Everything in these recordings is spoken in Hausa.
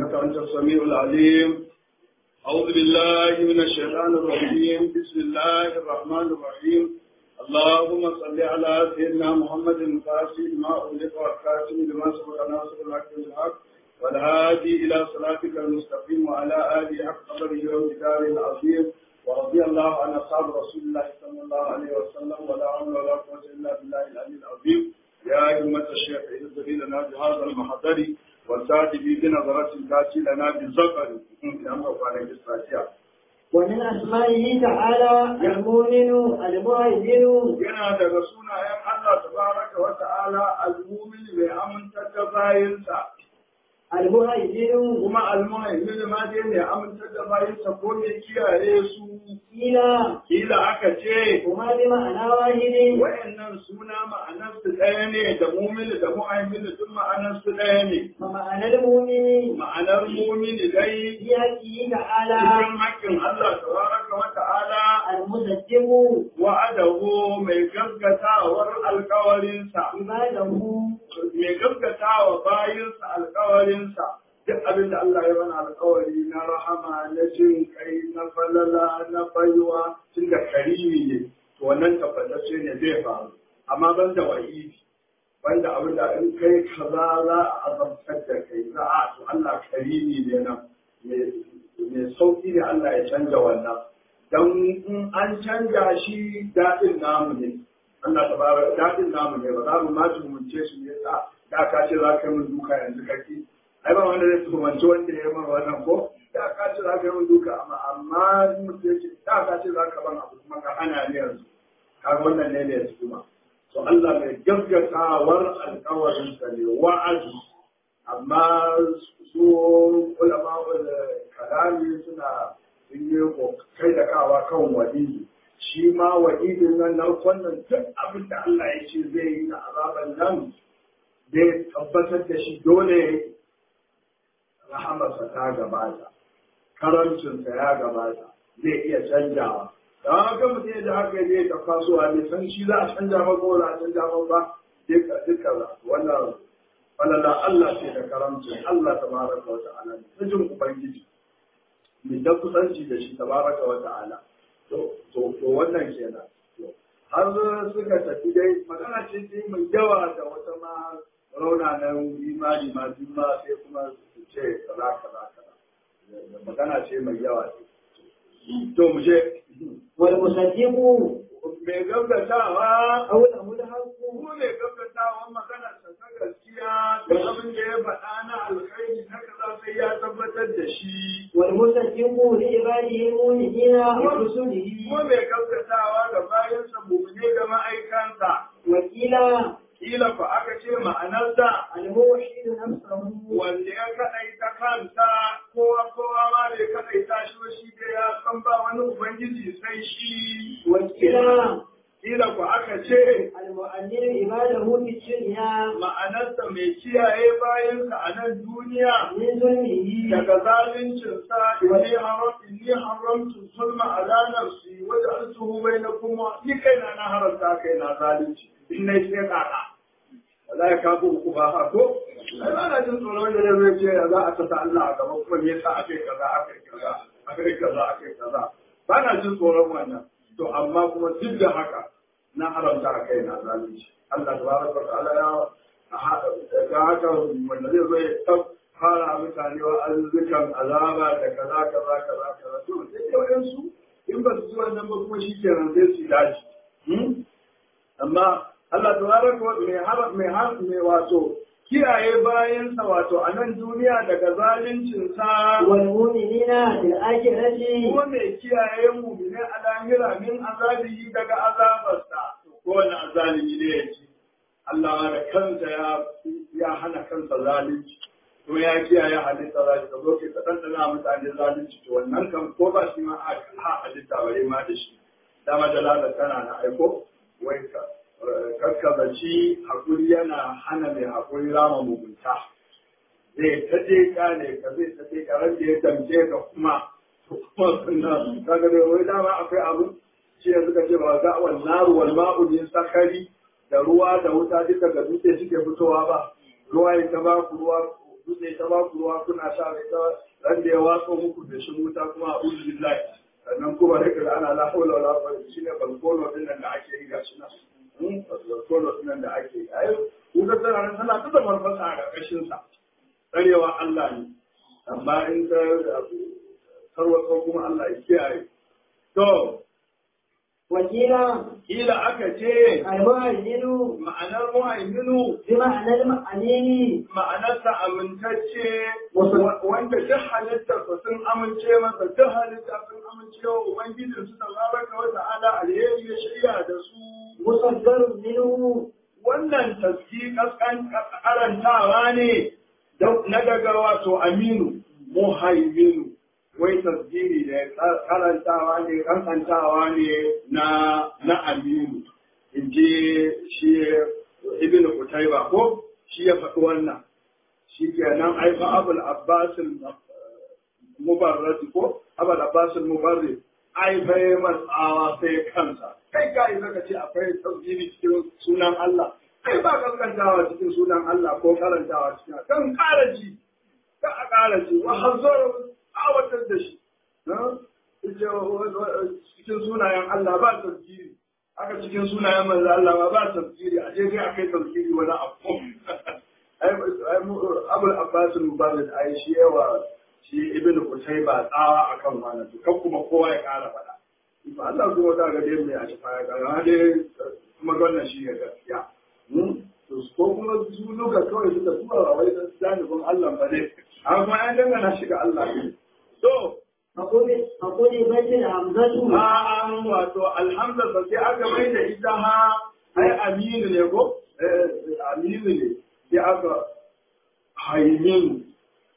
إنك أنت السميع العليم أعوذ بالله من الشيطان الرجيم بسم الله الرحمن الرحيم اللهم صل على سيدنا محمد الفاتح لما أغلق والخاتم لما سبق ناصر الحق بالحق والهادي إلى صراطك المستقيم وعلى آله حق قدره ومقداره العظيم ورضي الله عن أصحاب رسول الله صلى الله عليه وسلم ولا حول ولا قوة إلا بالله العلي العظيم يا أئمة الشيخ اهدر لنا بهذا المحضر والتاتي بنظرة تاتي لنا بالزفر يا موقع الفاتحة ومن أسمائه تعالى المؤمن المهيمن yana daga sunayen Allah tabaraka wa ta'ala al-mu'min mai amintar da bayinsa المهيمن kuma al-mu'min ma dai mai amintar da bayinsa ko mai kiyaye su قيل kila aka ce هما بمعنى واحد wayannan suna ma'anarsu ɗaya ne da mu'min da mu'min duk ma'anarsu ɗaya ne ومعنى المؤمن ma'anar mu'min dai في حقه تعالى cikin haƙƙin Allah tabaraka wa ta'ala المصدق wa'adahu mai gaskatawar alkawarinsa عباده mai gaskatawa bayinsa alkawarinsa duk abin da Allah ya mana alkawari na rahama na jin kai na falala na baiwa tun da karimi ne to wannan tabbatacce ne zai faru amma ban da wa'idi ban da abin da in kai kaza za a azabtar da kai za a to Allah karimi ne nan mai sauki ne Allah ya canja wannan dan in an canja shi daɗin namu ne Allah ta bara daɗin namu ne ba za mu ma tumunce shi ne sa da ka ce za ka yi min duka yanzu kake ai ba wanda zai tumanci wanda ya yi min wannan ko da ka ce za ka yi min duka amma amma mutum ya ce da ka ce za ka ban abu kuma ka hana ni yanzu kaga wannan ne ne kuma to Allah mai gaggatawar alƙawarin sa ne wa'azi amma su ulama kalami suna sun yi kai da kawa kan wadi shi ma wa'idin nan na wannan duk abin da Allah ya ce zai yi na azaban nan zai tabbatar da shi dole rahamarsa ta gabata karancinsa ya gabata zai iya canjawa da haka mutum ya ji haka zai ta kasuwa ne san shi za a canja ba ko za a canja ba ba duka duka wannan falala Allah ce da karamcin Allah tabaraka wa ta'ala ta jin ubangiji mai da kusanci da shi tabaraka wa ta'ala to to wannan kenan har suka tafi dai magana ce ce mai yawa da wata ma rauna na imani ma duk ma sai kuma su ce kaza kaza kaza magana ce mai yawa to mu je والمصدق mai gaggatawa قوله الحق ko mai gaggatawa magana ta ta gaskiya da abin da ya faɗa na alkhairi na kaza sai ya tabbatar da shi والمصدق لعباده المؤمنين ورسله ko mai gaggatawa da bayansa mumune da ma'aikansa وكيل kila fa aka ce ma'anarsa الموحد نفسه wanda ya kaɗaita kansa kowa kowa ma bai kaɗaita shi ba shi da ya san ba wani ubangiji sai shi وكيل kila ku aka ce المؤمن عباده في الدنيا ma'anarsa mai kiyaye bayansa a nan duniya من ظلمه daga zaluncinsa inni haramtu inni haramtu zulma ala nafsi wa ja'altuhu bainakum ni kaina na haramta kaina zalunci in nayi sai kaka Allah ya kafu ku ba ha ko ai ba na jin tsoron da zai ce za a tasa Allah a gaba kuma me yasa akai kaza akai kaza akai kaza akai kaza ba na jin tsoron wannan to amma kuma duk da haka na haramta a kai na zalunci Allah tabaraka wa ta'ala ya ga haka wanda zai zo ya tab fara mutane wa arzikan azaba da kaza kaza kaza kaza to sai dai wayansu in ba su ji wannan ba kuma shi kenan sai su dace amma Allah tabaraka wa mai har mai har mai wato kiyaye bayansa wato a nan duniya daga zaluncinsa والمؤمنين في الآخرة kuma mai kiyaye mu ne a lahira min azabihi daga azabarsa ko wani azalimi ne ya ci Allah ma da kansa ya ya hana kansa zalunci kuma ya kiyaye halitta zalunci ka zo ke ta ɗanɗana mutane zalunci to wannan kan ko ba shi ma a ha halitta bare ma da shi dama da tana na aiko wai ka kakkazaci hakuri yana hana mai hakuri rama mugunta zai ta je kane ka zai ta je ka rage ya damce ka kuma kuma sunna kaga da wai dama akwai abu shi yanzu ka ce ba ga wal naru wal ma'u min sakari da ruwa da wuta duka ga dutse suke fitowa ba ruwa ya ta ba ku ruwa dutse ta ba ku ruwa kuna sha mai ta ran da ya watso muku da shi wuta kuma a uzu billahi sannan kuma da kira ana la hawla wala quwwata shine balkono din nan da ake yi gashi nan hmm balkono din nan da ake yi ai wuta tana nan tana ta da marfasa a ƙarƙashin sa tsarewa Allah ne amma in ta tarwatsa kuma Allah ya kiyaye to wakila kila aka ce almuhaiminu ma'anar muhaiminu bi ma'anar ma'anini ma'anarsa amintacce Wasu- wanda duk halittar su sun amince masa duk halitta sun amince wa ubangijin su tabaraka wa ta'ala alheri ya shirya da su musaggarun minhu wannan taski kaskan karantawa ne da- na daga wato aminu muhaiminu wai tasgiri ne karantawa ne kankantawa ne na na aminu in ji shi ibn kutaiba ko shi ya faɗi wannan shi kenan ai fa abul abbas mubarrad ko abul abbas mubarrid ai fa ya matsawa sai kansa kai ka yi zaka ce akwai tasgiri cikin sunan Allah ai ba kankantawa cikin sunan Allah ko karantawa cikin kan ƙara ji ka a ƙara ji wa hazara awatar da shi na ita cikin sunayen Allah ba tasgiri haka cikin sunayen manzo Allah ba ba tasgiri a je sai akai tasgiri wani abu ai abul abbas mubarak ai shi yawa shi ibnu kutayba tsawa akan wannan to kan kuma kowa ya ƙara faɗa ba Allah kuma ta ga dai mai a shafa ya ga dai kuma wannan shi ne gaskiya to ko kuma su duka kawai suka tura wa wai dan janibin Allah ba ne amma an dangana shi ga Allah ne to فقل فقل بيت الهمزة a an wato alhamza ba sai aka mai da ita ha ai aminu ne ko Eh, aminu ne sai aka haiminu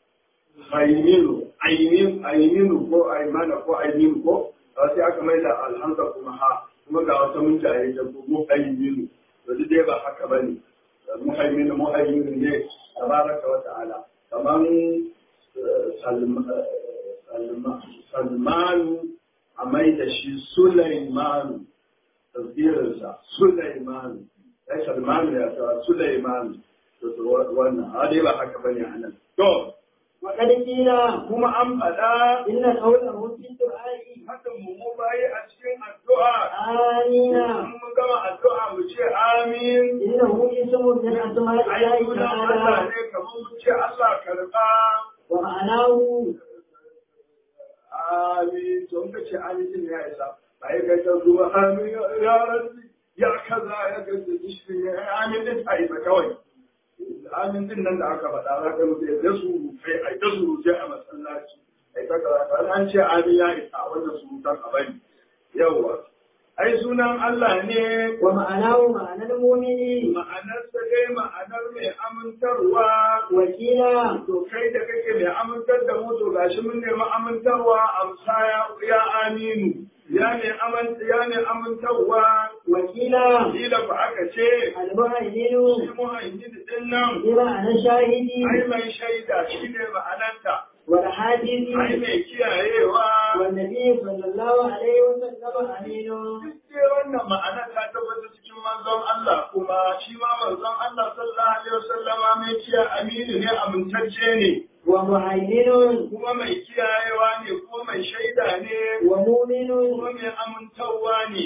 haiminu aiminu aiminu ko aimana ko aiminu ko sai aka mai da alhamza kuma ha kuma ga wata mun jaye ta ko mu aiminu to duk dai ba haka bane muhaiminu muhaiminu ne tabaraka wa ta'ala kaman eh, salma Salma- Salmanu a mai da shi Sulaimanu, tafsirinsa Sulaimanu, ai Salmanu ya tawa Sulaimanu, to to wannan, a dai ba haka bane a nan. To, وقد قيل kuma an faɗa إن قوله في الدعاء hakan mu mu bayi a cikin addu'a. آمين In mun gama addu'a mu ce amin. إنه اسم من أسماء Ai الله sunan Allah تعالى ne kamar mu ce Allah karɓa. ومعناه amin to in ka ce amin din ya isa ba ya kai ta zuwa amin ya rabbi ya kaza ya gaza dishin ya amin din ta isa kawai amin din nan da aka faɗa za ka mutu ya su rufe ai ta su rufe a masallaci ai ta kaza ka an ce amin ya isa wannan surutan a bari yawwa ai sunan Allah ne ومعناه معنى المؤمن ma'anarsa dai ma'anar mai amintarwa وكيلا to kai da kake mai amintar da mu to gashi mun nemi amintarwa amsa ya ya aminu ya ne aman ya ne amintarwa وكيلا kila fa aka ce المهيمن shi muhaimmin din nan بمعنى شاهد ai mai shaida shine ma'anarta والحادث ai mai kiyayewa والنبي صلى الله عليه وسلم أمين duk dai wannan ma'anar ta tabbata cikin manzon Allah kuma shi ma manzon Allah sallallahu alaihi wasallama mai kiya aminu ne amintacce ne ومهيمن kuma mai kiyayewa ne kuma mai shaida ne ومؤمن kuma mai amintarwa ne.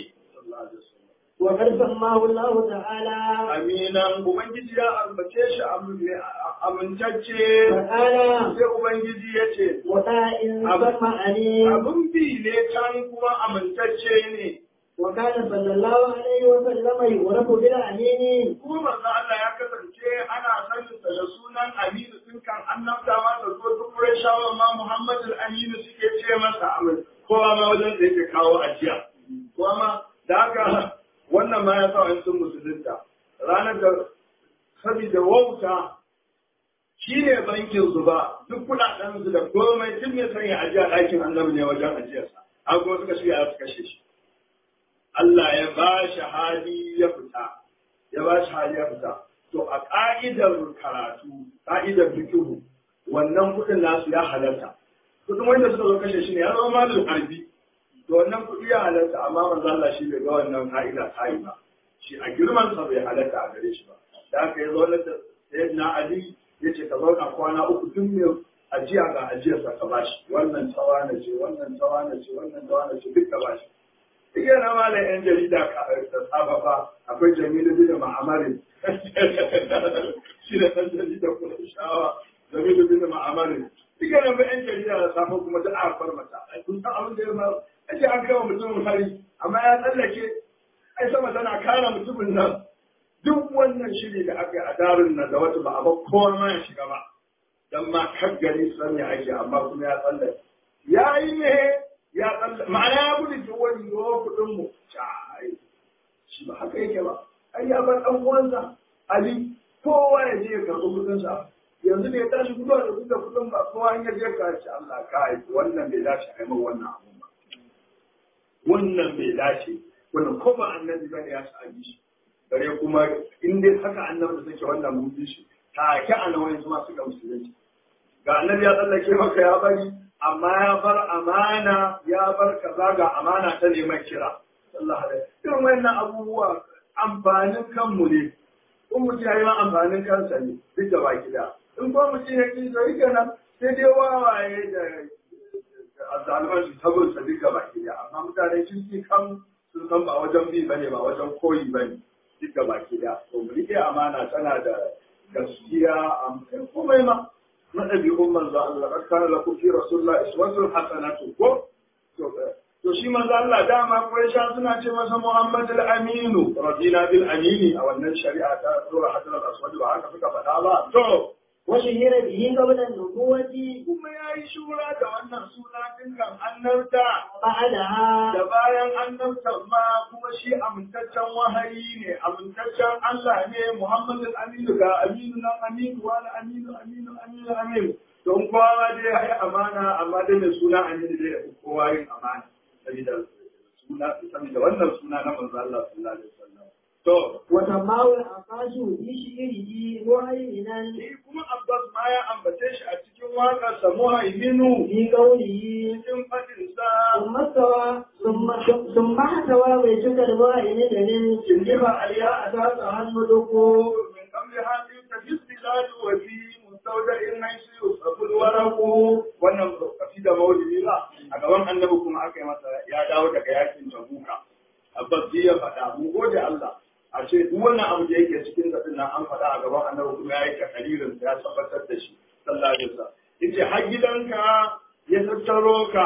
وقد سماه الله تعالى Aminan Ubangiji ya ambace shi amintacce فقال sai Ubangiji ya ce, وطاء سمع أمين abin bi ne can kuma amintacce ne. وكان صلى الله عليه وسلم يعرف بالأمين Kuma manzo Allah ya kasance ana sanin sa da sunan Aminu tun kan annabta ma da ko duk Qurayshawa ma Muhammad al-Aminu suke ce masa amin. Kowa ma wajen da yake kawo ajiya. Kowa ma da haka wannan ma ya sa wani sun musulunta. Ranar da saboda wauta shi ne bankin su ba duk kuɗaɗen su da komai duk mai sanya ajiya ɗakin annabi ne wajen ajiyarsa. An kuma suka shirya su kashe shi. Allah ya ba shi hali ya fita, ya ba shi hali ya fita. To a ƙa'idar karatu, ƙa'idar fikihu, wannan kuɗin nasu ya halarta. Kuɗin wanda suka zo kashe shi ne ya zama malin harbi. To wannan kuɗi ya halarta amma manzo Allah shi bai ga wannan ƙa'ida ta yi ba. Shi a girman sa bai halarta a gare shi ba. Da aka yi zo da Sayyidina Ali ya ce ka zauna kwana uku tun mai ajiya ga ajiyarsa ka bashi wannan tawana ce wannan tawana ce wannan tawana ce duk ka bashi duk yana ma da yan jarida ka da saba ba akwai jamilu bin ma'amarin shi da ɗan jarida kuma shawa jamilu bin ma'amarin duk yana ba yan jarida da safa kuma duk a farmata kun san abin da ya ma ake an kawo mutumin hari amma ya tsallake ai sama tana kare mutumin nan duk wannan shiri da aka yi a darin nan da wata ba a ba kowa ma ya shiga ba dan ma kan gari san ya ake amma kuma ya tsalle ya yi ne ya tsalle ma'ana ya gudu ki wani yawa kuɗin mu ai shi ba haka yake ba ai ya bar ɗan uwansa ali kowa ya je ya karɓi kuɗin sa yanzu da ya tashi gudu da kuɗin kuɗin ba kowa an ya je ka ce Allah ka yi wannan bai dace a yi min wannan abun ba wannan bai dace wannan ko ba annabi ba ya sa a shi bare kuma in dai haka annabi da take wannan mun bi shi ta ke a nawayin zuma suka musulunci ga annabi ya tsallake maka ya bari amma ya bar amana ya bar kaza ga amana ta neman kira sallallahu alaihi irin wannan abubuwa amfanin kanmu ne in mutum ya yi ma amfanin kansa ne duk da baki da in ko mutum ya ki sai kenan sai dai wawaye da azzaluman su tabin sa duka baki da amma mutane kirki kan sun san ba wajen bi bane ba wajen koyi bane duka baki da to mu rike amana tana da gaskiya a komai ma na ɗabi'un manzo Allah kad kana lakum fi rasulillah iswatun hasanatu ko to shi manzo Allah dama Quraisha suna ce masa Muhammad al-Aminu radina bil amini a wannan shari'a ta sura hadal al-aswad ba haka suka faɗa ba to وشهر به قبل النبوة kuma yayi shura da wannan suna din kan annabta بعدها da bayan annabtan ma kuma shi amintaccen wahayi ne amintaccen Allah ne Muhammad al-Aminu ga Aminu nan Aminu wani Aminu Aminu Aminu Aminu don kowa dai ya yi amana amma dai mai suna Aminu dai ya fi kowa yin amana saboda suna saboda wannan suna na manzo Allah sallallahu alaihi wasallam to وسماه العقاش في شعره مهيمنا shi kuma Abbas ma ya ambace shi a cikin waƙarsa Muhaiminu في قوله cikin faɗinsa ثم استوى ثم ثم احتوى بيتك المهيمن من جنب عليا أساسها الملك من قبل هذه تجد البلاد وفي مستودع حيث يصرف الورق wannan kasida maulidi ba a gaban annabi kuma aka yi masa ya dawo daga yakin tabuka abbas ya faɗa mu gode Allah a ce duk wannan abu da yake cikin zaɗin nan an faɗa a gaban annabi kuma ya yi takalirin ya tabbatar da shi sallallahu alaihi wasallam yace har gidanka ya tattaro ka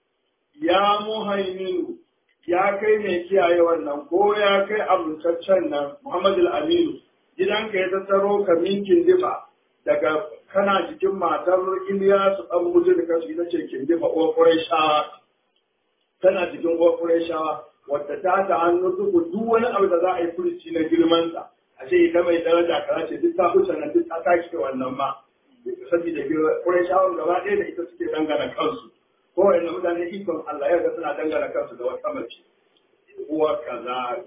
ya muhaiminu ya kai mai kiyaye wannan ko ya kai amintaccen nan Muhammad al-Aminu gidanka ya tattaro ka minkin difa daga kana jikin matar Iliyasu dan mutu da kasu ita ce kin difa uwar Qurayshawa tana jikin uwar Qurayshawa wadda ta ta hannu duk duk wani abu da za a yi furuci na girman sa a ce ita mai daraja kaza ce duk ta huce nan duk ta tashi wannan ma saboda Qurayshawan gaba ɗaya da ita suke dangana kansu kowane mutane ikon Allah ya ga suna dangana kansu da wata mace uwa kaza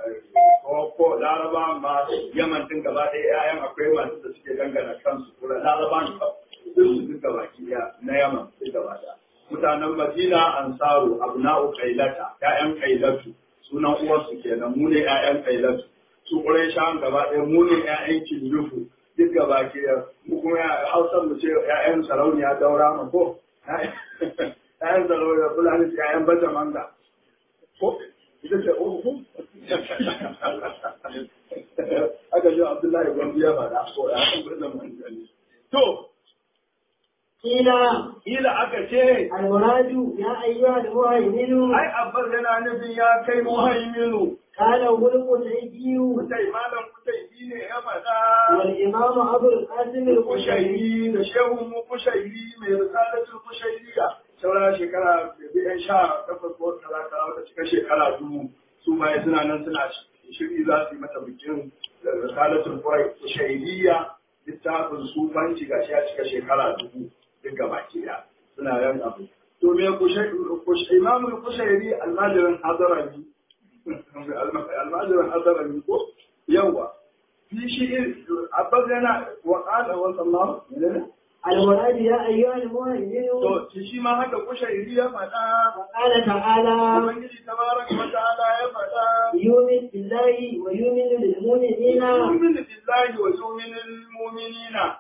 ko ko laraba ma yaman din gaba ɗaya ƴaƴan akwai masu da suke dangana kansu kuma laraba ne sun su duka baki ɗaya na yaman duk gaba ɗaya mutanen madina ansaru abna'u qailata ƴaƴan qailatu sunan uwarsu kenan mu ne ƴaƴan qailatu su quraishan gaba ɗaya mu ne ƴaƴan kinjufu duk gaba ɗaya mu kuma hausar mu ce ƴaƴan sarauniya daura ma ko ‘ya'yan zaro da fulani su ‘ya'yan bata manga. Ko, ita ce uku? Aka ji Abdullahi Gwandu ya faɗa ko ‘ya'yan bata manga ne. To, قيل ila aka ce, المراد يا أيها المهيمن ai Abbas yana nufin ya kai muhaiminu, قال خلق الأيدي kutai malam kutai shi ne ya faɗa. والإمام أبو القاسم القشيري Kushairi da shehun mu kushairi mai risalatul kushairiya. Saura shekara biyan sha takwas ko talata wata cika shekara dubu su ma suna nan suna shiri za su yi mata bikin risalatul kushairiya littafin sufanci ga shi ya cika shekara dubu duk gaba ke da suna yan abu. To me imamul kushairi almajirin hadarami almajirin hadarami ko yawa في شيء عبد لنا وقال وصلى الله عليه المراد يا أيها المهيمن to shi ma haka kushairi ya faɗa وقال تعالى ubangiji tabaraka wa ta'ala ya faɗa يؤمن بالله ويؤمن بالمؤمنين yu'minu billahi wa yu'minu lil mu'minina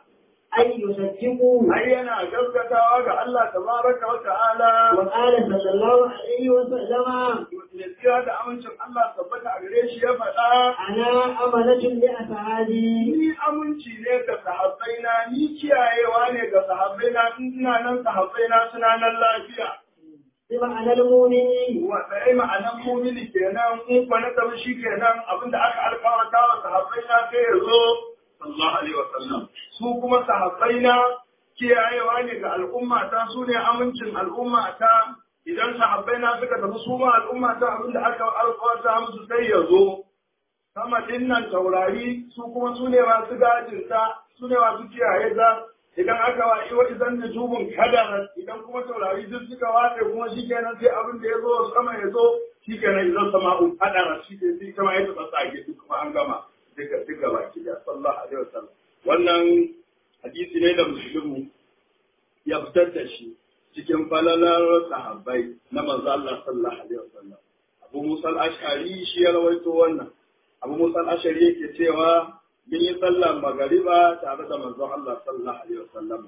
أي يصدقوا ai yana gaskatawa ga Allah tabaraka wa ta'ala وقال صلى الله عليه وسلم ya tsira da amincin Allah tabbata a gare shi ya faɗa أنا أمنة لأصحابي ni aminci ne ga sahabbaina ni kiyayewa ne ga sahabbaina in ina nan sahabbaina suna nan lafiya بمعنى المؤمن wanda ai ma'anan mumini kenan in kwa na tabi shi kenan abinda aka alkawarta wa sahabbaina sai ya zo sallallahu alaihi wasallam su kuma sahabbaina kiyayewa ne ga al'umma ta su ne amincin al'umma ta idan sahabbaina suka tafi su ma al'umma ta abinda aka alkawarta musu sai ya zo sama dinnan taurari su kuma su ne masu gajinta su ne masu kiyaye ta idan aka wa iwa idan nujubun kadara idan kuma taurari duk suka watse kuma shikenan sai abin da ya zo sama ya zo shikenan idan sama'un kadara shi ke sai kama ya tsatsa ake duk kuma an gama duka duka baki da sallallahu alaihi wasallam wannan hadisi ne da muslimu ya fitar da shi cikin falalar sahabbai na manzo Allah sallallahu alaihi wasallam Abu Musa al-Ash'ari shi ya rawaito wannan Abu Musa al-Ash'ari yake cewa mun yi sallar magariba tare da manzon Allah sallallahu alaihi wasallam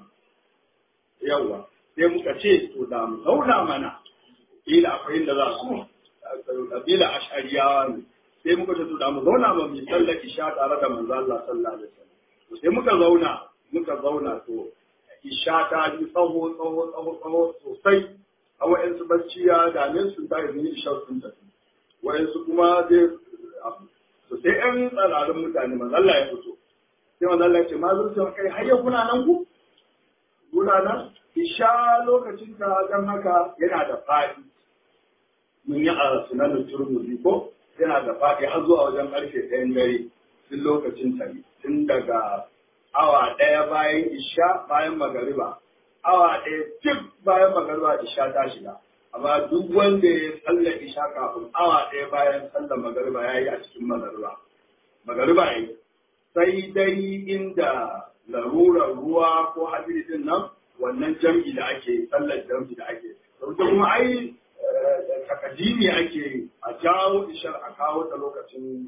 yawa sai muka ce to da mu zauna mana ila akwai inda za su kabila ash'ariyawa ne sai muka ce to da mu zauna ba mu yi sallar isha tare da manzon Allah sallallahu alaihi wasallam to sai muka zauna muka zauna to isha ta ji tsawo tsawo tsawo tsawo sosai a wa'yansu bacci ya dame su ta yi isha sun tafi wa'yansu kuma dai to sai ƴan tsararin mutane manzo Allah ya fito sai manzo Allah ya ce ma zuciya kai har yau kuna nan ku kuna nan isha lokacin ta dan haka yana da fadi mun yi a sunan turmuzi ko yana da fadi har zuwa wajen karfe ɗayan dare tun lokacin ta tun daga awa ɗaya bayan isha bayan magariba awa ɗaya cif bayan magariba isha ta shiga amma duk wanda ya sallar isha kafin awa ɗaya bayan sallar magariba ya yi a cikin magariba magariba ya yi sai dai inda larurar ruwa ko hadiri din nan wannan jam'i da ake sallar jam'i da ake sauke kuma ai takadimi ake a jawo ishar a kawo ta lokacin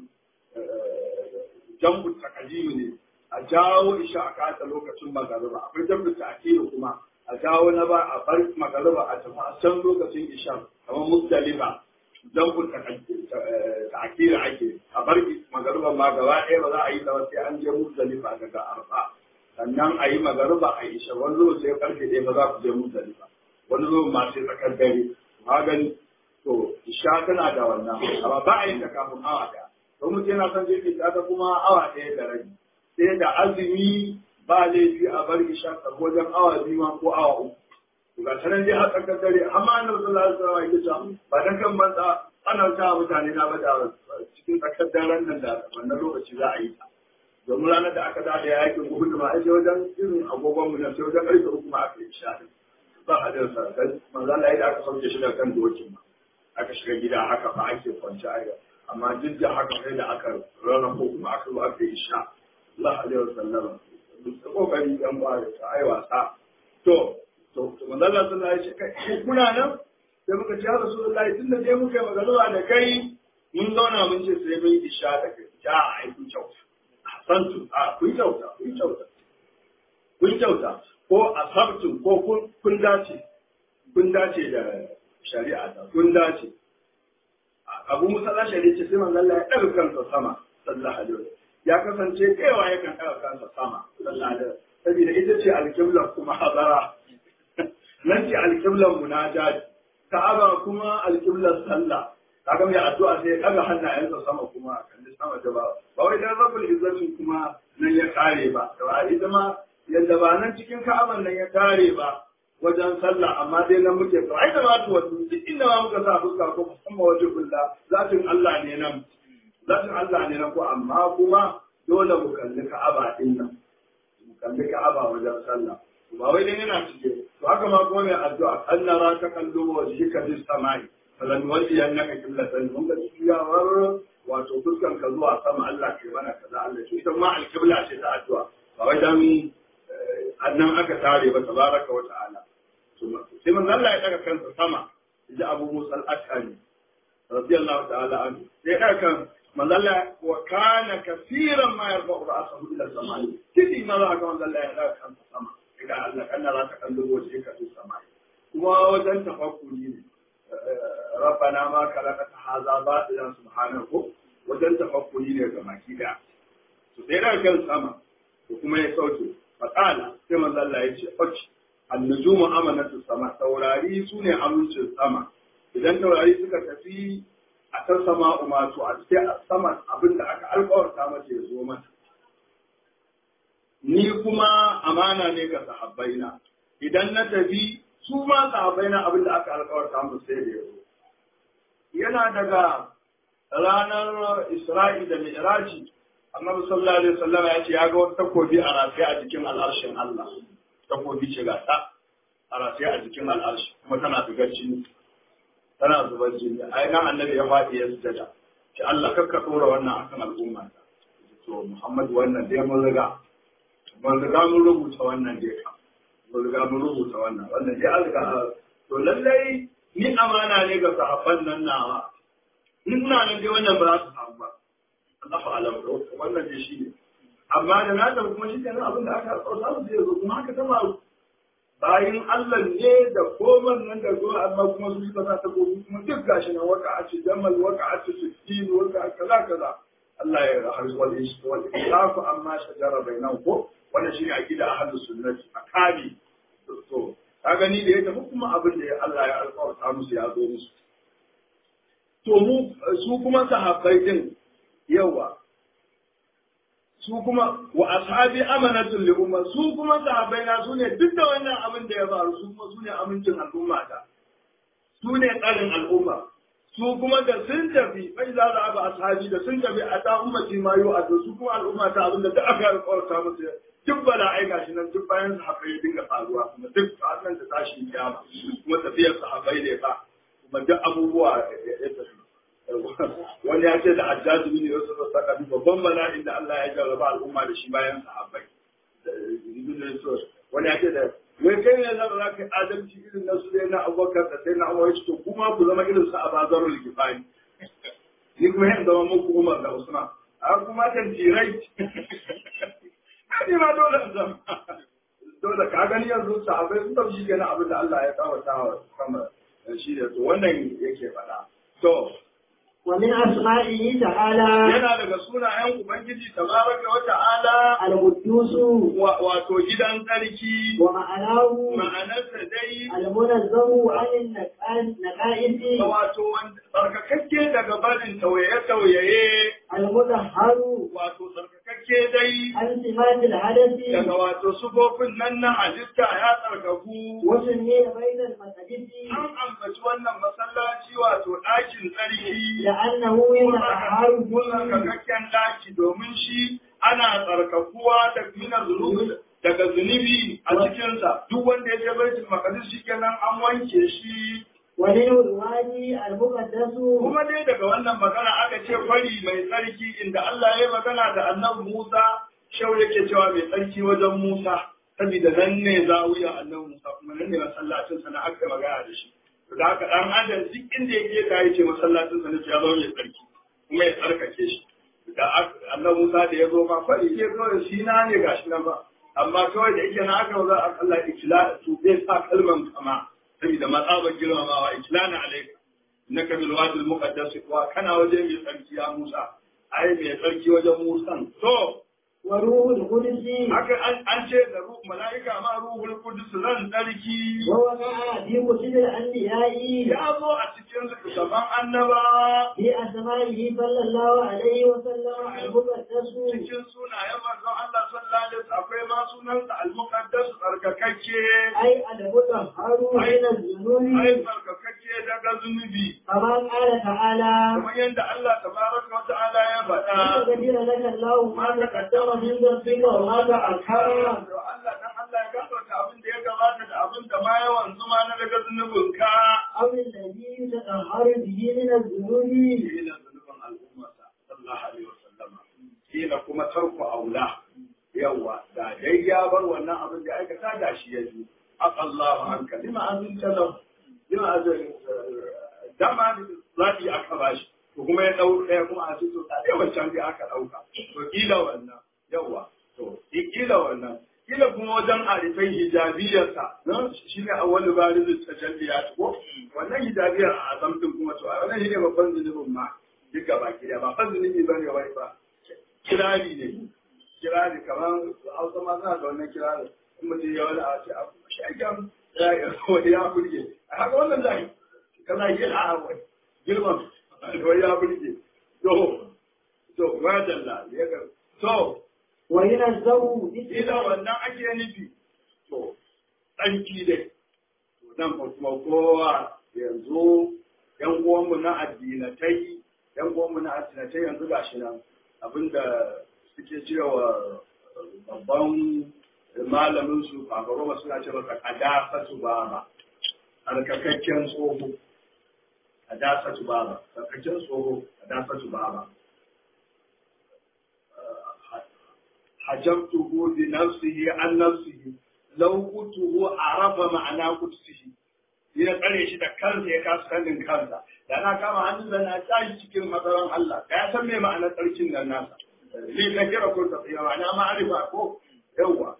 jam'u takadimi ne a jawo isha a kawo ta lokacin magariba akwai jam'u ta kuma a jawo na ba a bar magariba a tafi a can lokacin isha kamar musdalifa don ku ta'akira ake a bar magariba ma gaba ɗaya ba za a yi ta sai an je musdalifa daga arfa sannan a yi magariba a isha wani zuwa sai karfe ɗaya ba za ku je musdalifa wani zuwa ma sai tsakar dare magani to isha tana da wannan amma ba a yi ta kafin awa ɗaya don mutum yana son jirgin ta kuma awa ɗaya da rabi sai da azumi ba laifi a bar isha wajen awa biyu ma ko awa uku. To ga sanan dai a tsakar dare amma annabi sallallahu alaihi wasallam yake cewa ba dan kan banza ana ta mutane na ba da cikin tsakar daren nan da wannan lokaci za a yi ta. Domin ranar da aka dada yakin Uhud ma ai wajen irin agogon mu na sai wajen ƙarfe uku ma aka yi isha din. Ba a da sa dan manzo Allah ya aka sauke shi daga kan dokin ma. Aka shiga gida haka ba ake kwanci a amma duk da haka sai da aka rarrafo kuma aka zo aka yi isha. Allah alaihi wasallam da kokari dan ba da ta ai wasa to to to manzo Allah sallallahu alaihi wasallam kuna nan sai muka ce ya rasulullahi tunda dai muka yi magana da kai mun zauna mun ce sai mun isha da kai ja ai kun kyauta santu a kun kyauta kun kyauta kun kyauta ko asabtu ko kun kun dace kun dace da shari'a ta kun dace abu musa shari'a ce sai manzo Allah ya daga kansa sama sallallahu alaihi wasallam ya kasance kaiwa yakan ɗaga kansa sama sallallahu saboda ita ce alƙiblar kuma hazara nan ce alƙiblar munajat ka'aba kuma alƙiblar sallah kaga mai addu'a sai ya ɗaga hannayensa sama kuma kalli sama da ba ba wai dan rabbul izzatin kuma nan ya kare ba da ita ma yadda ba nan cikin ka'aban nan ya kare ba wajen sallah amma dai nan muke to ai da ma to duk inda ma muka sa fuska ko musamman wajen kulla zatin Allah ne nan zatin Allah ne na ko amma kuma dole mu kalli Ka'aba din nan mu kalli Ka'aba wajen sallah ba wai dan yana cike to haka ma kuma mai addu'a annara ta kallo wajhika bis samai falan wali annaka qiblatan mun ga ciyawar wato fuskan ka zuwa sama Allah ke mana kaza Allah shi ita ma alqibla ce ta addu'a ba wai dan annan aka tare ba tabaraka wa ta'ala sai manzo Allah ya daga kansa sama ji Abu Musa al-Ashari radiyallahu ta'ala anhu sai ka kan manzalla wa kana kaseeran ma yarfa'u ra'sahu ila samai kidi ma za ka manzalla ya daga kan sama idan Allah kana za ka kallo waje ka to sama kuma wajen tafakkuri ne rabbana ma khalaqata hadha batilan subhanahu wajen tafakkuri ne ga maki da to sai daga kan sama to kuma ya sauke faqala sai manzalla ya ce oci annujumu amanatu sama taurari sune amincin sama idan taurari suka tafi a can sama umatu a cikin saman abin da aka alkawarta mata ya zo mata ni kuma amana ne ga sahabbaina idan na tafi su ma sahabbaina abin da aka alkawarta musu sai da ya zo yana daga ranar isra'i da mi'raji annabi sallallahu alaihi wasallam ya ce ya ga wata takobi a rafiya a jikin al'arshin Allah takobi ce ga ta a rafiya a jikin al'arshi kuma tana figar jini tana zubar jini ai nan annabi ya faɗi ya sujada ce Allah kakka dora wannan akan al'umma ta to Muhammad wannan dai mun riga mun riga mun rubuta wannan dai ka mun riga mun rubuta wannan wannan dai alga to lallai ni amana ne ga sahabban nan nawa in ina nan dai wannan ba za su samu ba Allahu alam wannan dai shi ne amma da na tafi kuma shi kenan abin da aka tsauta su zai zo kuma haka ta faru bayan Allah ne da koman nan da zuwa amma kuma su suka sa ta gobe kuma duk gashi nan waka a ce jamal waka a ce sittin waka a kaza kaza Allah ya rahar wani shi wani ilafu amma shajara bainan ko wannan shine aqida ahlus sunnati akali to ka gani da ya tafi kuma abin da Allah ya alƙawarta musu ya zo musu to mu su kuma sahabbai din yawa su kuma wa ashabi amanatul li umma su kuma sahabbai na su ne duk da wannan abin da ya faru su kuma su ne amincin al'umma ta su ne tsarin al'umma su kuma da sun tafi bai za a ba ashabi da sun tafi a ta ummati ma yau a su kuma al'umma ta abin da duk aka alƙawarta musu duk bala ai gashi nan duk bayan sahabbai ya dinga faruwa kuma duk nan ta tashi kiyama kuma tafiyar sahabbai ne ba kuma duk abubuwa ya tafi wani ya ce da hajjaji bin yusuf saka bi babban bala'in da Allah ya jarraba al'umma da shi bayan sahabbai wani ya ce da wai kai ne zan za ka yi adalci irin na su na abubakar da sai na umar to kuma ku zama irin su a bazarul gifani ni kuma yin zama muku umar da usman a kuma kan jirai ni ma dole in zama dole ka gani yanzu sahabbai sun tafi shi kenan abin da Allah ya kawata wa sama shi da to wannan yake faɗa to ومن أسمائه تعالى yana daga sunayen Ubangiji tabaraka wa ta'ala القدوس wato gidan tsarki ومعناه ma'anarsa dai المنزه عن النقائص wato wanda tsarkakakke daga barin tauyaye-tauyaye المطهر wato tsarkakakke dai عن سمات الحدث daga wato sufofin nan na halitta ya tsarkaku وسمي بين المساجد an ambaci wannan masallaci wato ɗakin tsarki لأنه يتطهر فيه tsarkakakken ɗaki domin shi ana tsarkakuwa da mina zunubi daga zunubi a cikinsa duk wanda ya je baitul maqdis shikenan an wanke shi ومنه الوادي المقدس kuma dai daga wannan magana aka ce fari mai tsarki inda Allah ya yi magana da annabi Musa shau yake cewa mai tsarki wajen Musa saboda nan ne zawiya annabi Musa kuma nan ne masallacin sa na aka magana da shi da haka dan adam duk inda yake ta yace masallacin sa ne ya zama mai tsarki kuma ya tsarkake shi da annabi Musa da ya zo ma fari ya zo shi na ne gashi nan ba amma kawai da yake na aka za a Allah ikila su bai sa kalman kama saboda matsabar girmamawa iklana alaika innaka bil wadi al muqaddas wa kana waje mai tsarki ya Musa ai mai tsarki wajen Musa to وروح القدس haka an an ce da ruh malaika ma ruhul qudus ran tsarki ووقع في كتب الأنبياء ya zo a cikin littattafan annaba في أسمائه صلى الله عليه وسلم المقدس cikin sunayen manzon Allah sallallahu alaihi wasallam akwai ma sunansa al muqaddas tsarkakakke أي المطهر من الذنوب ai tsarkakakke daga zunubi كما قال تعالى kamar yadda Allah tabaraka wa ta'ala ya faɗa ليغفر لك الله ما تقدم من ذنبك وما تأخر To Allah dan Allah ya gafarta abin da ya gabata da abin da ma yawan zuma na daga zunubinka. أو الذي يتطهر به من الذنوب Ina zunubin al'ummarsa sallallahu alaihi wasallam. Kila kuma tarku aula. Yawa da dai ya bar wannan abin da aikata da shi ya ji. Aqallahu anka lima azinta lahu. Lima azin dama zaɓi aka bashi to kuma ya ɗau ɗaya kuma a ce to da dai wancan dai aka ɗauka to kila wannan yawa to kila wannan kila kuma wajen arifai hijabiyarsa na shi ne a wani bari da tajalliya ko wannan hijabiyar a azamtin kuma to a wannan shi ne babban zunubin ma duk gaba ki da ba fa zunubi ba ne wai ba kirari ne kirari kamar hausa ma suna da wannan kirari in mutum ya wani a ce a shagen wani ya burge a haka wannan zai kana yi a wani girman wani ya burge to to madalla ya ga to وينزه ila wannan ake nufi to ɗanki dai to nan fa kuma kowa yanzu yan uwanmu na addinatai yan uwanmu na addinatai yanzu gashi nan abinda suke cewa babban malamin su fafaroma suna cewa ka kadasa su baba alkakakken tsoho kadasa su baba alkakakken tsoho kadasa su baba حجبته بنفسه عن نفسه لو قلته عرف معنى قدسه ya tsare shi da kansa ya kasa sanin kansa da na kama hannun da na tashi cikin matsalan Allah da ya san me ma'anar tsarkin nan nasa ni na kira ko ta tsaya ma'ana ma'arifa ko yawa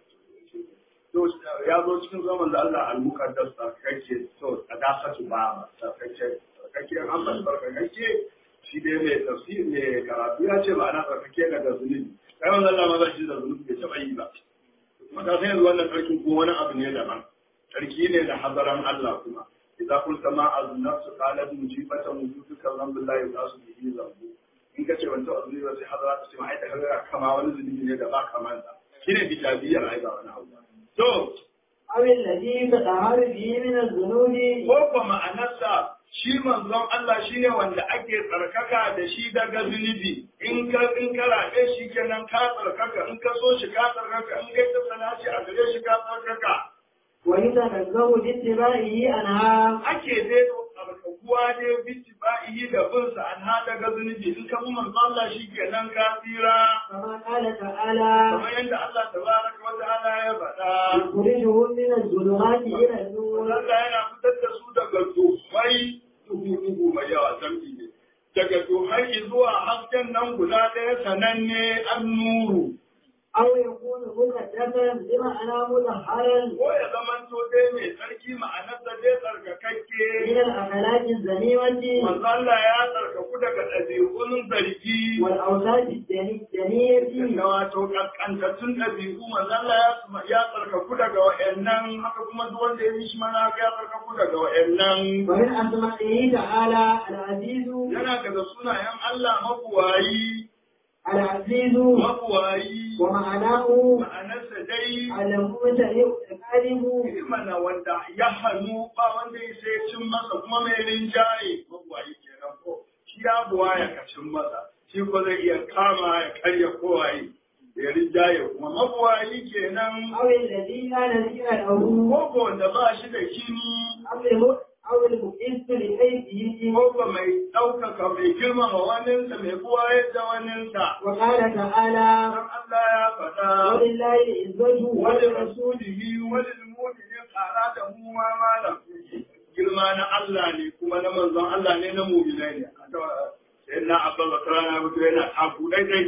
to ya zo cikin zaman da Allah al-muqaddas kake to a dasa su ba kake kake an ban barka kake shi dai mai tafsir mai karatu ya ce ma'ana tsarkake ga da zunubi kai wannan Allah ma ba shi da zunubi bai taɓa yi ba kuma ka san yanzu wannan sarkin ko wani abu ne daban sarki ne da hazaran Allah kuma idza qulta ma az-nafsu qalat mujibatan wujuduka zambillahi yasu bihi zambu in ka ce wanda azumi ba sai hazara ta ce ma ai da kaga kama wani zunubi ne da ba kaman sa shine bitabiyar ai ba wani abu to أو الذي تطهر به من الذنوب ko ko ma'anarsa shi manzon Allah shine wanda ake tsarkaka da shi daga zunubi in ka in ka rabe shi kenan ka tsarkaka in ka so shi ka tsarkaka in kai ta sanaci a gare shi ka tsarkaka ويتنزه باتباعه عنها ake dai tsarkakuwa dai bici ba'ihi da binsa an haɗa ga zunubi in ka bi manzon Allah shi kenan ka tsira كما قال تعالى kamar yadda Allah tabaraka wa ta'ala ya faɗa يخرجهم من الظلمات إلى النور Allah yana fitar da su daga duhai duhu-duhu mai yawa zambi ne. Daga duhai zuwa hasken nan guda ɗaya sananne an nuru. أو يكون مقدسا بمعنى مطهرا Ko ya zamanto dai mai tsarki ma'anarsa dai tsarkakakke. من الأخلاق الذميمة Manzo Allah ya tsarkaku daga ɗabi'un zargi. والأوصاف الدنيئة Da wato ƙasƙantattun ɗabi'u manzo Allah ya ya tsarkaku daga wa'annan haka kuma duk wanda ya yi shi mana ya tsarkaku daga wa'annan. ومن أسمائه تعالى العزيز Yana daga sunayen Allah mabuwayi العزيز mabuwayi ومعناه ma'anarsa dai الممتلئ الغالب mana wanda ya hannu ba wanda ya sai cin masa kuma mai rinjaye mabuwayi kenan ko shi ya buwa ya kacin masa shi ko zai iya kama ya karya kowaye ya rinjaye kuma mabuwayi kenan أو الذي لا نذير له ko wanda ba shi da kini أو الم- أو المؤيس لحيثه ko mai ɗaukaka mai girmama waninsa mai buwaye da waninsa وقال تعالى dan Allah ya faɗa ولله العزة wani ولرسوله rasulihi wani mu'minin tsara da mu ma malam girma na Allah ne kuma na manzon Allah ne na mu'minai ne sai na abba bakara na mutu yana taku daidai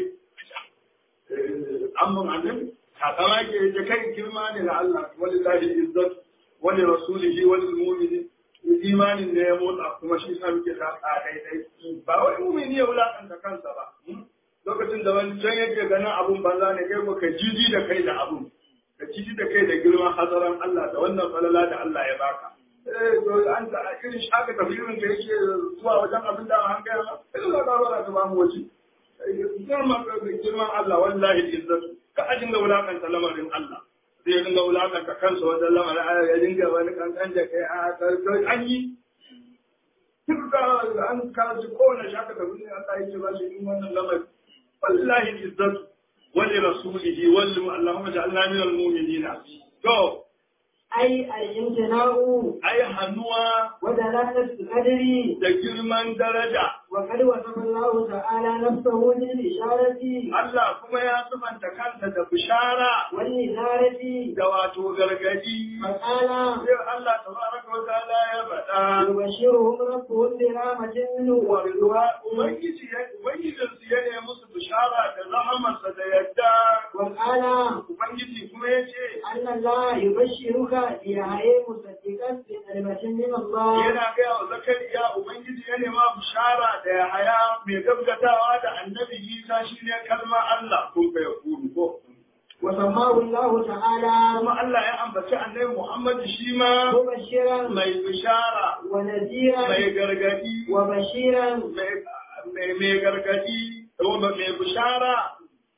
an mun annabi takama ke da kai girma ne na Allah wani lahi izzat wani rasulihi wani mu'minin imanin ne ya motsa kuma shi sa muke sa daidai ba wai mu'mini ya wulakanta kansa ba lokacin da wani can yake ganin abun banza ne kai ko ka jiji da kai da abun ka jiji da kai da girman hazaran Allah da wannan falala da Allah ya baka eh to an ta irin shaka tafsirin da yake zuwa wajen abin da an gaya ma idan ka ba ka ba mu waje girman girman Allah wallahi izzatu ka ajin ga wulakanta lamarin Allah zai dinga wulakanta kansa wajen lamarin ya dinga wani kankan da kai a an yi duk da an kaji kowane shaka tafsirin Allah yake ba shi in wannan lamarin والله العزة ولرسوله ول اللهم اجعلنا من المؤمنين تو أي الامتناع ai hannuwa ودلالة القدر da girman daraja وقد وصف الله تعالى نفسه بالإشارة Allah kuma ya sifanta kansa da bishara والنذارة da wato gargadi فقال sai Allah tabaraka wa ta'ala ya faɗa يبشرهم ربهم برحمة منه ورضوان Ubangiji ya Ubangijin su ya nemi musu bishara da rahamarsa da yadda وقال Ubangiji kuma ya ce أن الله يبشرك بيحيى مصدقا بكلمة من الله yana gaya wa Zakariya Ubangiji ya nema bishara da ya haya mai gaggatawa da annabi Isa shine kalmar Allah kun fa yakunu ko وسماه الله تعالى kuma Allah ya ambaci annabi Muhammad shi ma مبشرا mai bishara ونذيرا mai gargadi وبشيرا mai mai gargadi mai bishara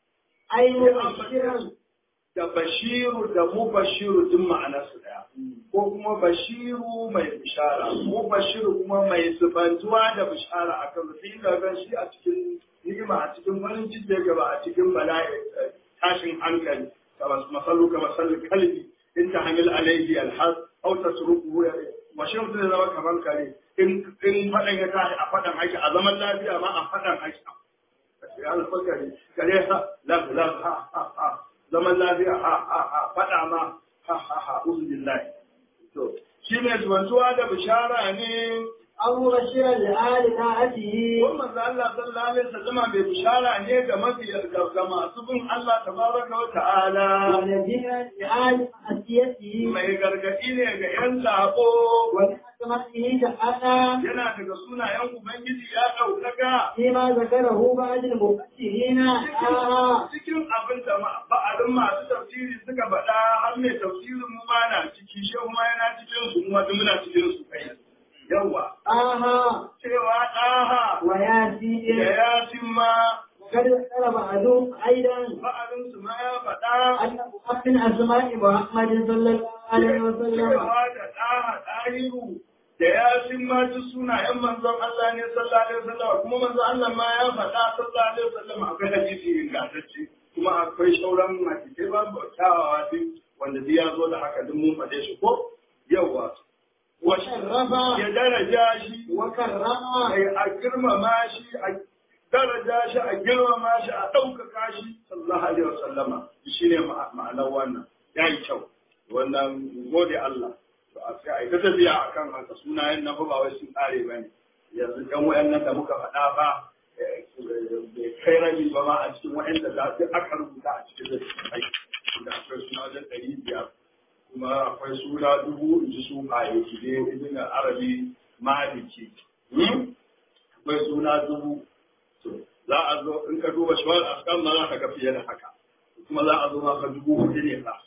أي ya مبشرا ambaci da bashiru da mubashiru duk ma'anarsu daya ko kuma bashiru mai bishara mubashiru kuma mai zubantuwa da bishara a kan sai da gan shi a cikin ni'ima a cikin farin ciki ya gaba a cikin bala'i eh, tashin hankali kama masallu kama sallu kalbi in ta hamil alaihi alhaz aw tasruquhu ya wa shi mutum zai zama kamar kare in in fadan ya tashi a fadan haki a zaman lafiya ma a fadan haki ya alfakari kare ha la la ha ha ha zaman lafiya ha ha ha faɗa ma ha ha ha uzubillahi to shi ne zuwantuwa da bishara ne أو مبشرا لآل طاعته ko manzo Allah sallallahu alaihi wasallam bai bishara ne ga mabiya ga masu bin Allah tabaraka wa ta'ala ونذيرا لآل معصيته mai gargadi ne ga yan sabo ولعظمته تعالى yana daga sunayen ubangiji ya ɗaukaka فيما ذكره بعض المفسرين آه cikin abin da ba'adin masu tafsiri suka faɗa har mai tafsirin mu ma na ciki shehu ma yana cikin su kuma duk muna cikin su kai yawa آه cewa ɗaha da وياسين yasin ma وقد ذكر بعضهم أيضا ba'adin su ma ya faɗa أنه من أسماء محمد صلى الله عليه وسلم cewa da ɗaha ɗahiru da yasin ma duk sunayen manzon Allah ne sallallahu alaihi wasallam kuma manzon Allah ma ya faɗa sallallahu alaihi wasallam akwai hadisi ingantacce kuma akwai sauran hadisai ba kyawawa duk wanda duk ya zo da haka duk mun faɗe shi ko yawa وشرف ya daraja shi وكرم a girmama shi a daraja shi a girmama shi a ɗaukaka shi sallallahu alaihi wasallama shi ne ma'anar wannan ya yi kyau wannan gode Allah to a sai a yi ta tafiya a kan haka sunayen na fa ba wai sun ƙare ba ne yanzu ɗan wayannan da muka faɗa ba eh, bai kai rabi ba ma a cikin wayanda za su aka rubuta a cikin littattafai da akwai suna wajen ɗari biyar kuma akwai sura dubu in ji su baye ki ne ibn arabi maliki Hmm? akwai suna dubu to za a zo in ka duba shawar askan ma za ka ga fiye da haka kuma za a zo maka dubu hudu ne fa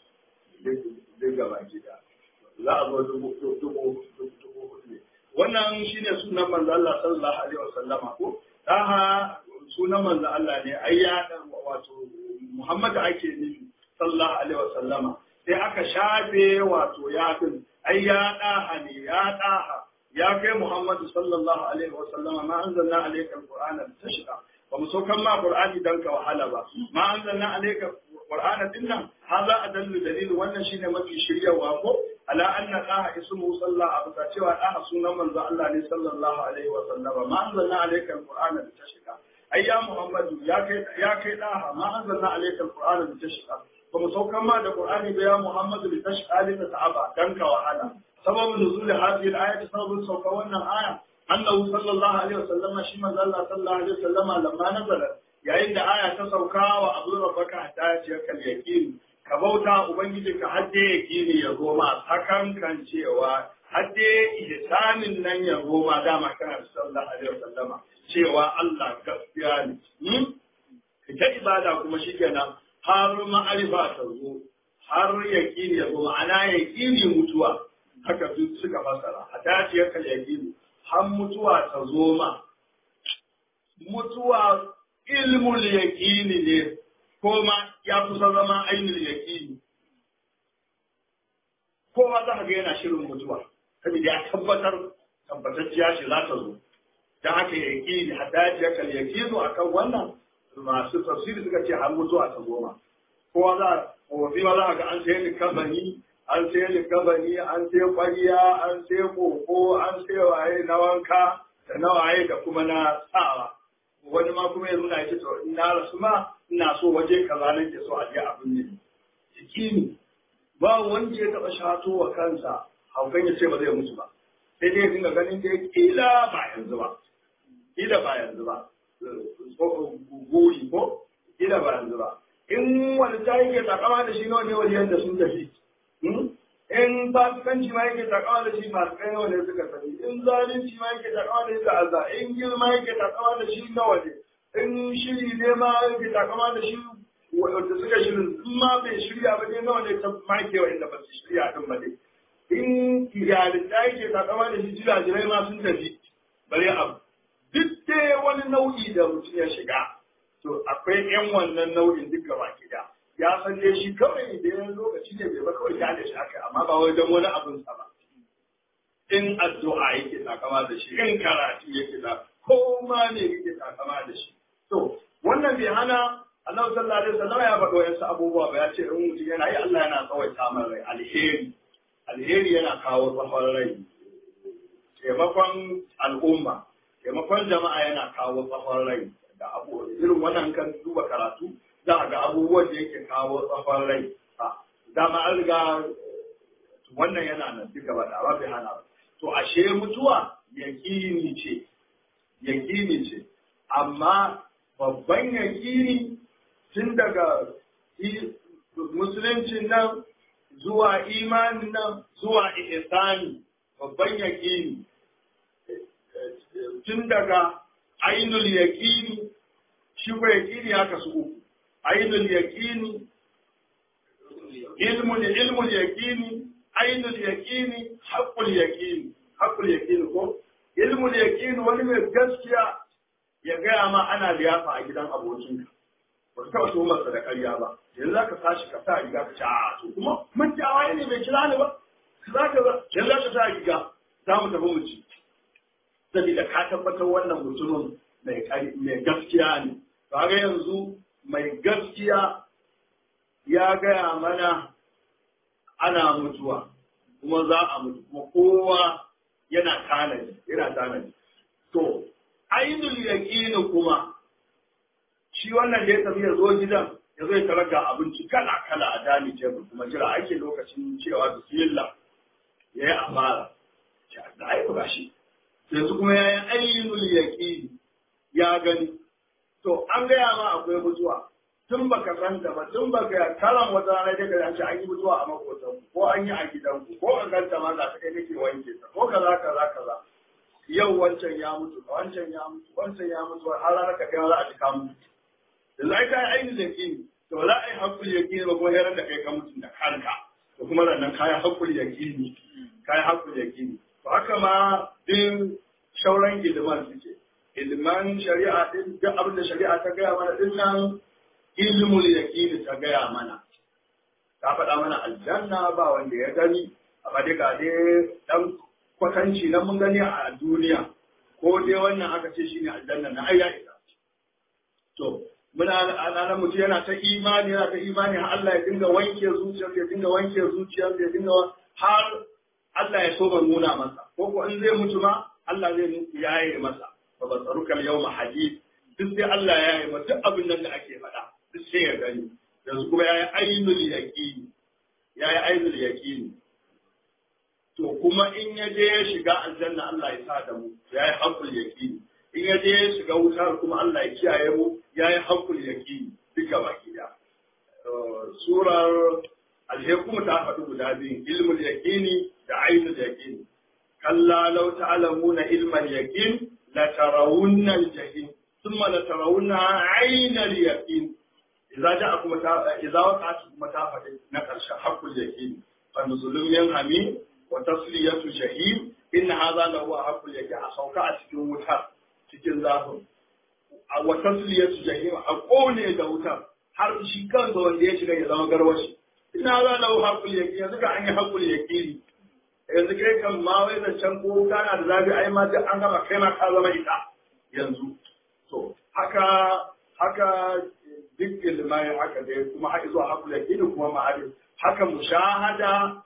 duk gaba gida za a zo dubu dubu dubu hudu ne wannan shine sunan manzo Allah sallallahu alaihi wasallama ko daha sunan manzo Allah ne ai ya wato Muhammad ake nufi sallallahu alaihi wasallama sai aka shafe wato yafin ai ya daha ne ya daha ya kai Muhammadu sallallahu alaihi wa sallama ma anzalna alayka alqur'ana litashqa ba mu saukan ma qur'ani dan ka wahala ba ma anzalna alayka qur'ana dinnan hadha adallu dalil wannan shine mafi shiryawa ko ala anna daha ismu sallallahu alaihi wa cewa daha sunan manzo Allah ne sallallahu alaihi wa sallama ma anzalna alayka alqur'ana litashqa ai ya Muhammadu ya kai ya kai daha ma anzalna alayka alqur'ana litashqa ba mu saukan ma da qur'ani ba ya Muhammadu litashqa li ta'aba dan ka wahala سبب نزول هذه الآية سبب سوف وانا آية أنه صلى الله عليه وسلم شيما الله صلى الله عليه وسلم لما نزلت yayin da aya ta sauka wa abu rabbaka ta ce kal yaqin ka bauta ubangiji ka hadde yaqini ya goma hakan kan cewa hadde ihsanin nan ya goma dama kana sallallahu alaihi wasallama cewa Allah gaskiya ne ita ibada kuma shikenan har ma'arifa ta zo har yaqini ya zo ma'ana yaqini mutuwa haka duk suka fasara a dajiyar kalyakini har mutuwa ta zo ma mutuwa ilmul yaqini ne ko ma ya kusa zama ainul yaqini kowa za ka ga yana shirin mutuwa saboda ya tabbatar tabbatacciya shi za ta zo dan haka yaqini a dajiyar kalyakini akan wannan masu tafsiri suka ce har mutuwa ta zo ma kowa za kowafi ma za ka ga an sayar da kamfani an sai likabani an sai kwariya an sai koko an sai waye na wanka da na waye da kuma na sawa wani ma kuma ya nuna ya to in na rasu ma ina so waje kaza nake so a je abin ne jiki ne ba wanda ya taɓa shato wa kansa haukan ya ce ba zai mutu ba sai dai ya dinga ganin da kila ba yanzu ba kila ba yanzu ba guri ko kila ba yanzu ba in wani ta yake takama da shi nawa ne wajen da sun tafi in fasikanci ma yake takawa da shi masu kai nawa ne suka tafi in zalunci ma yake takawa da shi da azza in girma yake takawa da shi nawa ne in shiri ne ma yake takama da shi wanda suka shirin in ma bai shirya ba ne nawa ne ta make wa inda ba su shirya din ba ne in yarinta yake takama da shi jirajirai ma sun tafi bare abu duk dai wani nau'i da mutum ya shiga to akwai yan wannan nau'in duk gaba gida ya san dai shi kawai da yan lokaci ne bai ba kawai ya da shi aka amma ba wai don wani abin sa ba in addu'a yake takama da shi in karatu yake da ko ma ne yake takama da shi to wannan bai hana Allah sallallahu alaihi wasallam ya faɗo wasu abubuwa ba ya ce in mutum yana yi Allah yana tsawaita mai rai alheri alheri yana kawo tsawon rai taimakon al'umma taimakon jama'a yana kawo tsawon rai da abu irin wannan kan duba karatu za a ga abubuwan da yake kawo tsawon rai dama an riga wannan yana nan duka ba da bai hana ba to ashe mutuwa yakini ce yakini ce amma babban yakini tun daga musuluncin nan zuwa imanin nan zuwa ihsani babban yakini tun daga ainul yaqini shi ko yaqini haka su uku ainul yaqini ilmul ilmul yaqini ainul yaqini haqqul yaqini haqqul yaqini ko ilmul yaqini wani mai gaskiya ya gaya ma ana liyafa a gidan abokinka ba ka taɓa masa da ƙarya ba yanzu za ka tashi ka sa riga ka ce a to kuma mun ci awaye ne bai kira ni ba za ka za yanzu za ka sa riga za mu tafi mu ci saboda ka tabbatar wannan mutumin mai gaskiya ne ba ga yanzu mai gaskiya ya gaya mana ana mutuwa kuma za a mutu kuma kowa yana tanadi yana tanadi to ainul yaqini kuma shi wannan da ya tafi ya zo gidan ya zo ya tarar ga abinci kala kala a dami tebur kuma jira ake lokacin cewa bismillah ya yi amara da aiko gashi yanzu kuma ya yi ainul yaqini ya gani to an gaya ma akwai mutuwa tun baka san ta ba tun baka kalan wata rana daga da ce an yi mutuwa a makotan ko an yi a gidanku ko an ganta ma za ta kai nake wanke ta ko kaza kaza kaza yau wancan ya mutu wancan ya mutu wancan ya mutu har ranar ka kai za a ji ka mutu da za ka yi ainihin yakini to za a yi hakuri yakini ba kuma yaran da kai ka mutu da kanka to kuma nan kayan hakuri yakini kayan hakuri yakini to haka ma din shauran iliman suke iliman shari'a din duk abin da shari'a ta gaya mana din nan ilmul yaqini ta gaya mana ta faɗa mana aljanna ba wanda ya gani amma dai ga dai dan kwatanci na mun gani a duniya ko dai wannan aka ce shine aljanna na ayya ita to muna ana mutum yana ta imani yana ta imani har Allah ya dinga wanke zuciyar ya dinga wanke zuciyar ya dinga har Allah ya so ban nuna masa ko ko in zai mutu ma Allah zai yaye masa fa basarukal yawma hadid duk sai Allah ya yaye masa duk abin nan da ake faɗa duk sai ya gani yanzu kuma yayi ainul yaqini yayi ainul yaqini to kuma in ya je ya shiga aljanna Allah ya sa da mu yayi haqqul yaqini in ya je ya shiga wutar kuma Allah ya kiyaye mu yayi haqqul yaqini duka baki da surar alhekum ta faɗi guda biyu ilmul yaqini da ainul yaqini kalla law ta'lamuna ilmal yaqin la tarawunna al-jahim thumma la tarawunna 'ayna al-yaqin idza ja'akum idza waqa'at mata na karshen haqqul yaqin fa nuzulun min hamim wa tasliyatu shahid in hadha la huwa haqqul yaqin a sauka a cikin wuta cikin zafin wa tasliyatu jahim a kone da wutar har shi kansa wanda ya shiga ya zama garwashi in hadha la huwa haqqul yaqin yanzu ka an yi haqqul yaqin yanzu kai kan ma wai zancen ko kana da zafi ai ma duk an gama kai ma ka zama ita yanzu to haka haka duk ilmai haka dai kuma har zuwa haƙul yaqini kuma ma'arif haka mushahada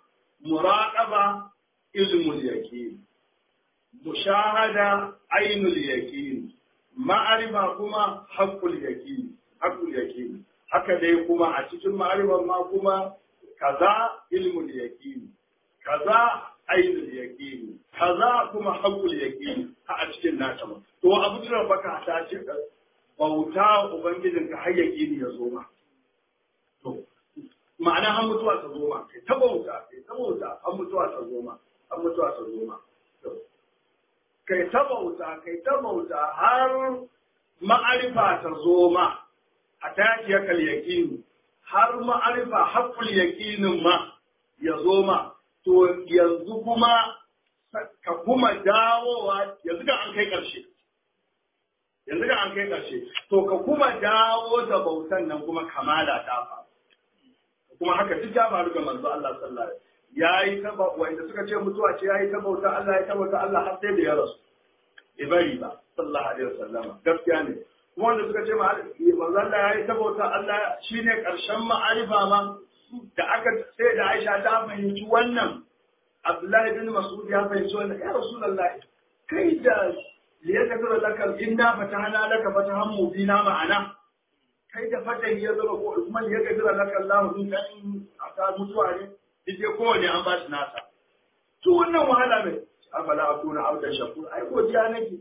muraqaba ilmul yaqin mushahada ainul yaqin ma'arifa kuma haqqul yaqin haqqul yaqin haka dai kuma a cikin ma'arifan ma kuma kaza ilmul yaqin kaza ainul yaqin kaza kuma haqqul yaqin a cikin nata ma to abu da baka ta ce bauta ubangijin ka har yaqini ya zo ma to ma'ana har mutuwa ta zo ma kai ta bauta kai ta bauta har mutuwa ta zo ma har mutuwa ta zo ma kai ta bauta kai ta bauta har ma'arifa ta zo ma a takiyar kal yaqini har ma'arifa haqqul yaqinin ma ya zo ma to yanzu kuma ka kuma dawowa yanzu da an kai ƙarshe yanzu da an kai ƙarshe to ka kuma dawo da bautan nan kuma kamala ta faru kuma haka duk ya faru ga manzo Allah sallallahu alaihi yayi ta wanda suka ce mutuwa ce yayi ta bauta Allah ya ta bauta Allah har sai da ya rasu bai bari ba sallallahu alaihi wasallama gaskiya ne kuma wanda suka ce manzo Allah yayi ta bauta Allah shine ƙarshen ma'arifa ma da aka sai da Aisha ta fahimci wannan Abdullahi bin Mas'ud ya fahimci wannan ya Rasulullah kai da liyaka tura laka inna fatahna laka fatahan mubina ma'ana kai da fatan ya zama ko kuma liyaka tura laka Allah din kan aka mutuwa ne yace kowane an ba shi nasa to wannan wahala ne afala akuna abdan shakur ai godiya nake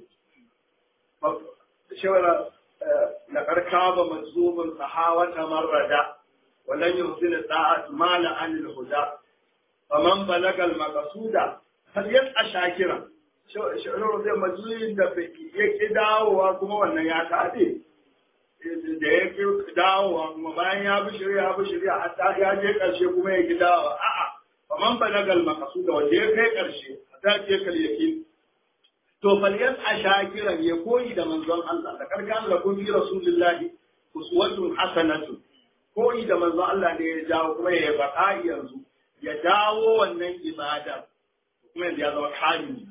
shawara laqad kaba mazzumun sahawata marrada ولن يحسن الطاعة مال عن الهدى فمن بلغ المقصود فليسعى شاكرا shi'ar zai majalisin da ya ki dawowa kuma wannan ya kaɗe da ya ki dawowa kuma bayan ya bi shirya ya bi shirya hatta ya je ƙarshe kuma ya ki dawowa a'a faman balagal maqsud da wanda ya kai ƙarshe hatta je kal yakin to falyas a shakiran ya koyi da manzon Allah da karkan la kun fi rasulillahi uswatun hasanatun koyi da manzo Allah ne ya jawo kuma ya baka yanzu ya dawo wannan ibada kuma yanzu ya zama kamili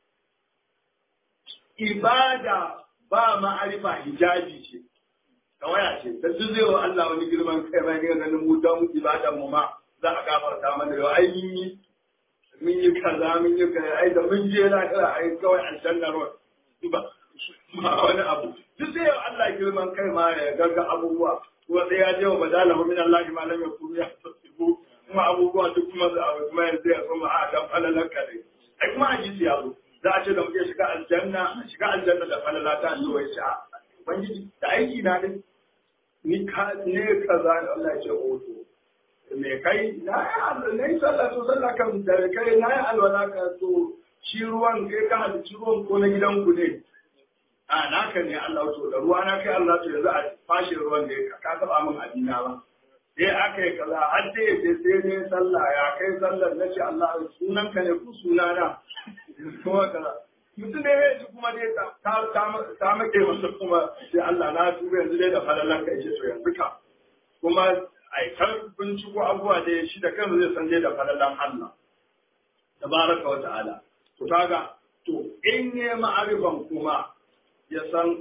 ibada ba ma'arifa hijabi ce tawaya ce ta zai wa Allah wani girman kai ba ne ganin mu don ibadan mu ma za a gafarta mana yau ai mun yi mun yi kaza mun yi kaza ai da mun je lahira ai kawai aljanna ruwa ba ma wani abu duk zai wa Allah girman kai ma ya gaga abubuwa kuma sai ya je wa badalahu min Allah ma lam yakun ya tasibu kuma abubuwa duk kuma za a kuma yanzu ya kuma a dan falalan ka ne ai kuma hadisi ya zo za a ce da muke shiga aljanna shiga aljanna da falala ta zo wai ce a ubangiji da aiki na ne ni ka ne kaza Allah ya ce o to me kai na yi na yi sallah to sallah kan da kai na yi alwala ka to shi ruwan kai ka halicci ruwan ko na gidanku ne a naka ne Allah to da ruwa na kai Allah to yanzu a fashe ruwan da ka taba min adina ba sai aka yi kaza har dai sai sai ne sallah ya kai sallar na ce Allah sunan ka ne ku sunana kuma kaza mutum ne ya ji kuma dai ta ta make masa kuma sai Allah na tuba yanzu dai da falalan ka yace to yanzu ka kuma ai kar binciko abubuwa da shi da kansa zai san dai da falalan Allah tabaraka wa ta'ala to kaga to in ne ma'arifan kuma ya san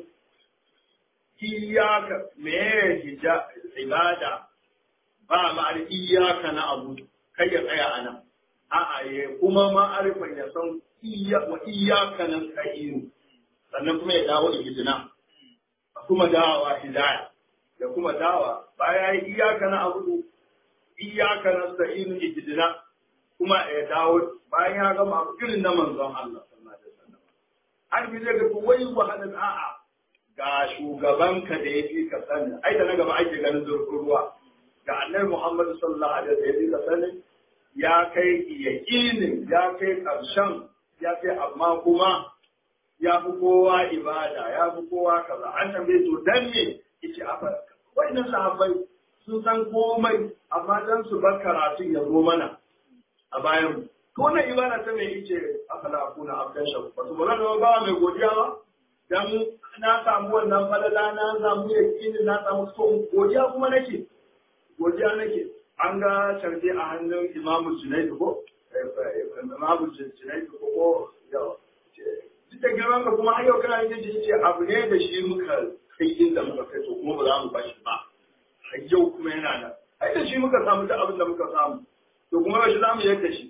iyaka me hija ibada ba ma'ar iyaka na abu kai ya tsaya a nan a'a ya kuma ma'arifan ya san wa iyaka na sa'iru sannan kuma ya dawo ihidina kuma dawa hidaya ya kuma dawa baya yi iyaka na abu iyaka na sa'iru ihidina kuma ya dawo bayan ya gama abu irin na manzon Allah an fi zai ga wai wahalar a'a ga shugabanka da ya fi ka sani ai da na gaba ake ganin zurfin ruwa ga annabi Muhammad sallallahu alaihi wasallam ya fi ka sani ya kai yaqinin ya kai karshen ya kai amma kuma ya fi kowa ibada ya fi kowa kaza an tambaye to dan me yace afa wannan sahabbai sun san komai amma dan su bar karatun ya zo mana a bayan mu to wannan ibada ta mai yace afala akuna abdan shakur wato ba zan ba mai godiya ba dan na samu wannan falala na samu yakini na samu so godiya kuma nake godiya nake an ga tarbi a hannun imamu junaidu ko imamu junaidu ko ko yawa duk da girman ka kuma har yau kana yin jiji ce abu ne da shi muka kai inda muka kai to kuma ba za mu bashi ba har yau kuma yana nan ai da shi muka samu duk abin da muka samu to kuma ba shi za mu yadda shi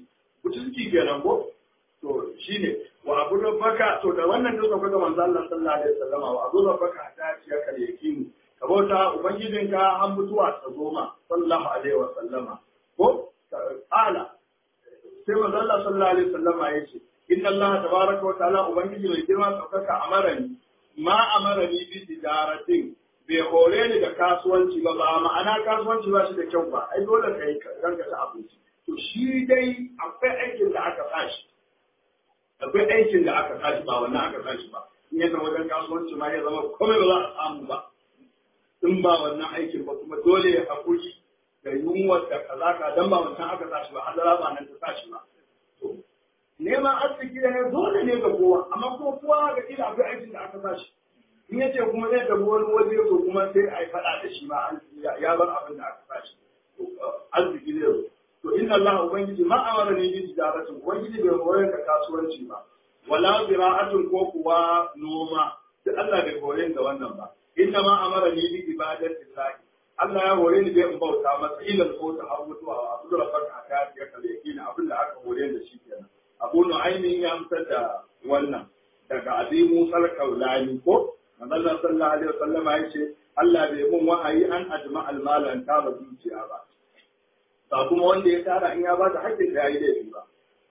mutunci kenan ko to shine wa abu rabbaka to da wannan duk sauka ga manzo Allah sallallahu alaihi wasallam wa abu rabbaka ta ce ka yakinu ka bauta ubangijinka har mutuwa ta zo ma sallallahu alaihi wasallama ko ala sai manzo Allah sallallahu alaihi wasallama yace inna Allah tabaraka wa ta'ala ubangiji mai girma saukaka amarani ma amarani bi tijaratin bai hore ni da kasuwanci ba ba ma'ana kasuwanci ba shi da kyau ba ai dole kai ranka ta abinci to shi dai akwai aikin da aka sashi akwai aikin da aka sashi ba wannan aka sashi ba in ya zama wajen kasuwanci ma ya zama komai ba za a samu ba in ba wannan aikin ba kuma dole ya haƙuri da yunwar da kaza ka dan ba wancan aka sashi ba hadara ba nan ta sashi ba to neman arziki da ne dole ne ga kowa amma kuma kowa ga kila akwai aikin da aka sashi in yace kuma zai tafi wani waje to kuma sai a yi faɗa da shi ma ya bar abin da aka sashi arziki zai zo to inna Allah ubangiji ma amara ne bi tijaratin ubangiji bai horar da kasuwanci ba wala zira'atun ko kuwa noma duk Allah bai hore da wannan ba inna ma amara ni bi ibadati llahi Allah ya hore ni bai in bauta masa ilal ko ta har mutuwa wa abu da barka ta ya kalle yakina abin da aka hore da shi kenan Abu Nu'aymin ya amsar da wannan daga Abi Musa al-Kaulani ko Manzon sallallahu alaihi wasallama yace Allah bai mun wahayi an ajma al-malan ta ba zuciya ba ba kuma wanda ya tara in ya ba da haƙƙin da yayi laifi ba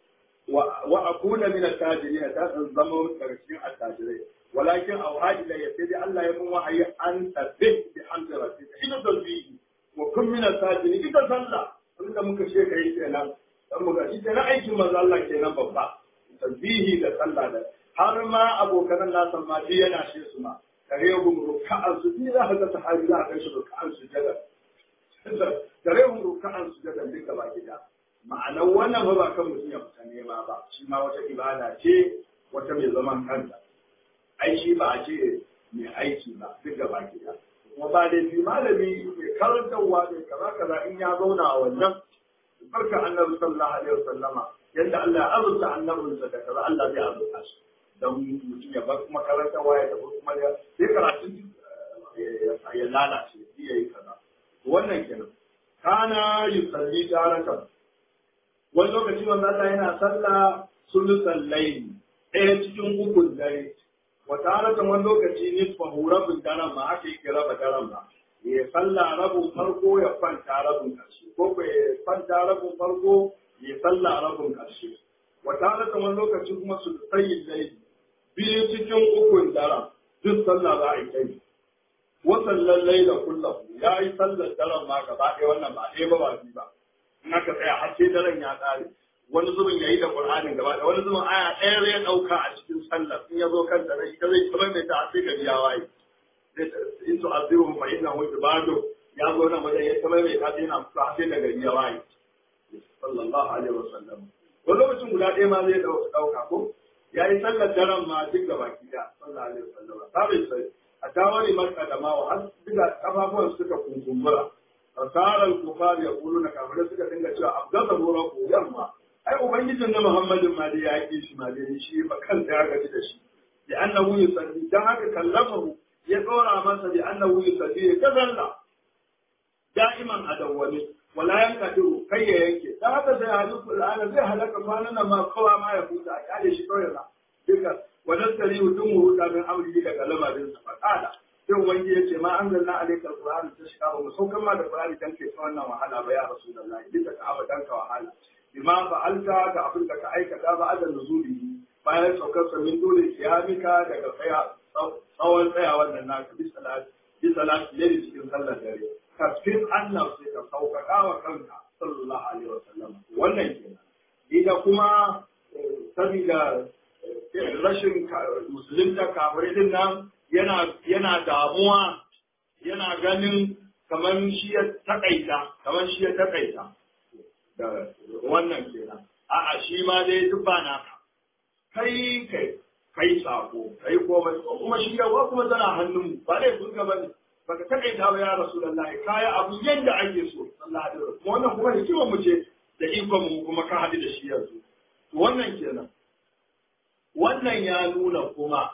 wa akuna min at-tajirin ta zama daga cikin at-tajirai walakin auhaji da yace dai Allah ya mun wahayi an tabbih bi hamdi rabbika ina dalbi wa kun min at-tajirin ita sallah abinda muka ce kai kenan dan muka ita na aikin manzo Allah kenan babba tasbihi da sallah da har ma abokan nasa ma dai yana shi su ma kare gun ruka'an su bi za ka ga sahabi za ka ga shi ruka'an su jada kare gun ruka'an su jada duka ba gida ma'anar wannan ba ba kan mutum ya fita nema ba shi ma wata ibada ce wata mai zaman kanta ai shi ba a ce mai aiki ba duk gaba gida kuma ba da fi malami mai karantarwa mai kaza kaza in ya zauna a wannan barka annabi sallallahu alaihi wasallama yadda Allah ya azurta annabinsa da kaza Allah zai azurta shi don mutum ya bar kuma karantarwa ya tafi kuma ya sai karatun ya lalace ya yi kaza wannan kenan kana yusalli daratan wani lokaci wanda Allah yana sallah sulusan laili ɗaya cikin ukun dare wata haratan wani lokaci nisfa rabin daren ma aka yi raba daren ba ya sallah rabin farko ya kwanta rabin ƙarshe ko ko ya kwanta rabin farko ya sallah rabin ƙarshe wata haratan wani lokaci kuma su tsayin laili biyu cikin ukun daren duk sallah za a yi kai wasan lallai da kullahu ya yi sallar daren ma gaba ɗaya wannan ba ɗaya ba ba biyu ba in aka tsaya har sai daren ya ƙare wani zubin ya yi da Qur'anin gaba da wani zubin aya ɗaya zai ɗauka a cikin sallar in ya zo kan da ita zai kamar mai ta sai gari ya waye in su aziru fa inna hu ibadu ya zo nan wajen ya kamar mai ta sai na kusa sai da gari ya waye sallallahu alaihi wasallam wani lokacin guda ɗaya ma zai ɗauka ko ya yi sallar daren ma duk gaba gida sallallahu alaihi wasallam sabin sai a tawari marka da mawa har duka kafafuwan suka kunkumbura fasarar kufar ya kulu na kafirai suka dinga cewa abdalla gora ko yamma ai ubangijin na muhammadin ma dai ya yi shi ma dai shi ba kanta ya gaji da shi bi annahu yusalli dan haka kallamahu ya dora masa bi annahu yusalli ya kazalla da'iman adawwani wala yankadiru kai ya yanke dan haka sai hadisi al'ana zai halaka kwanan nan ma kowa ma ya huta a kyale shi kawai na duka wannan tari mutum huta min amri daga lamarin sa fada sai ubangi ya ce ma an zanna alaika alqur'ani ta shiga ba mu saukan ma da qur'ani dan ke wannan wahala ba ya rasulullahi duk da ka aba dan ka wahala bima fa'alta da abin da ka aikata ba adan nuzuli bayan saukar sa min dole kiyamika daga tsaya tsawon tsayawar nan naka bi salati bi salati ne cikin sallar dare kasfin Allah sai ka sauƙaƙa wa kanka sallallahu alaihi wasallam wannan kenan ida kuma sabida rashin musulunta kafirai din nan yana yana damuwa yana ganin kamar shi ya takaita kamar shi ya takaita da wannan kenan a'a shi ma dai duk ba naka kai kai kai sako kai komai kuma shi yawa kuma tana hannun ba dai kun gaba ne baka takaita ba ya rasulullahi kaya abu yanda ake so sallallahu alaihi wasallam wannan kuma hikimar mu ce da ikon mu kuma ka hadu da shi yanzu wannan kenan wannan ya nuna kuma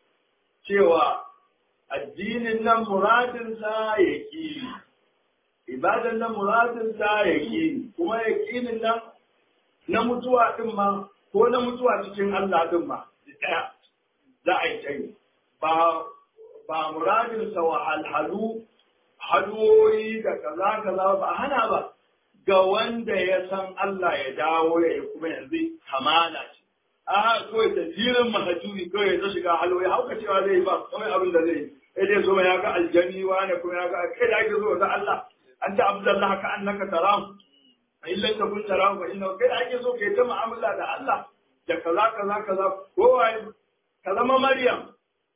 cewa addinin nan muradinsa ya ƙi ibadan nan muradinsa ya ƙi kuma ya ƙinin nan na mutuwa din ma ko na mutuwa cikin Allah din ma ɗaya za a yi ta yi ba ba muradinsa wahalhalu haduwoyi da kaza kaza ba hana ba ga wanda ya san Allah ya dawo ya yi kuma yanzu kamala ce a kawai da jirin mahajuri kawai ya ta shiga haloyi hauka cewa zai yi ba kawai abin da zai yi sai dai zo ya ga aljani wane kuma ya ga kai da ake zo ga Allah an ta abdullah ka annaka taram a illa ta kun taram fa inna kai da ake so kai ta mu'amala da Allah da kaza kaza kaza kowa ka zama maryam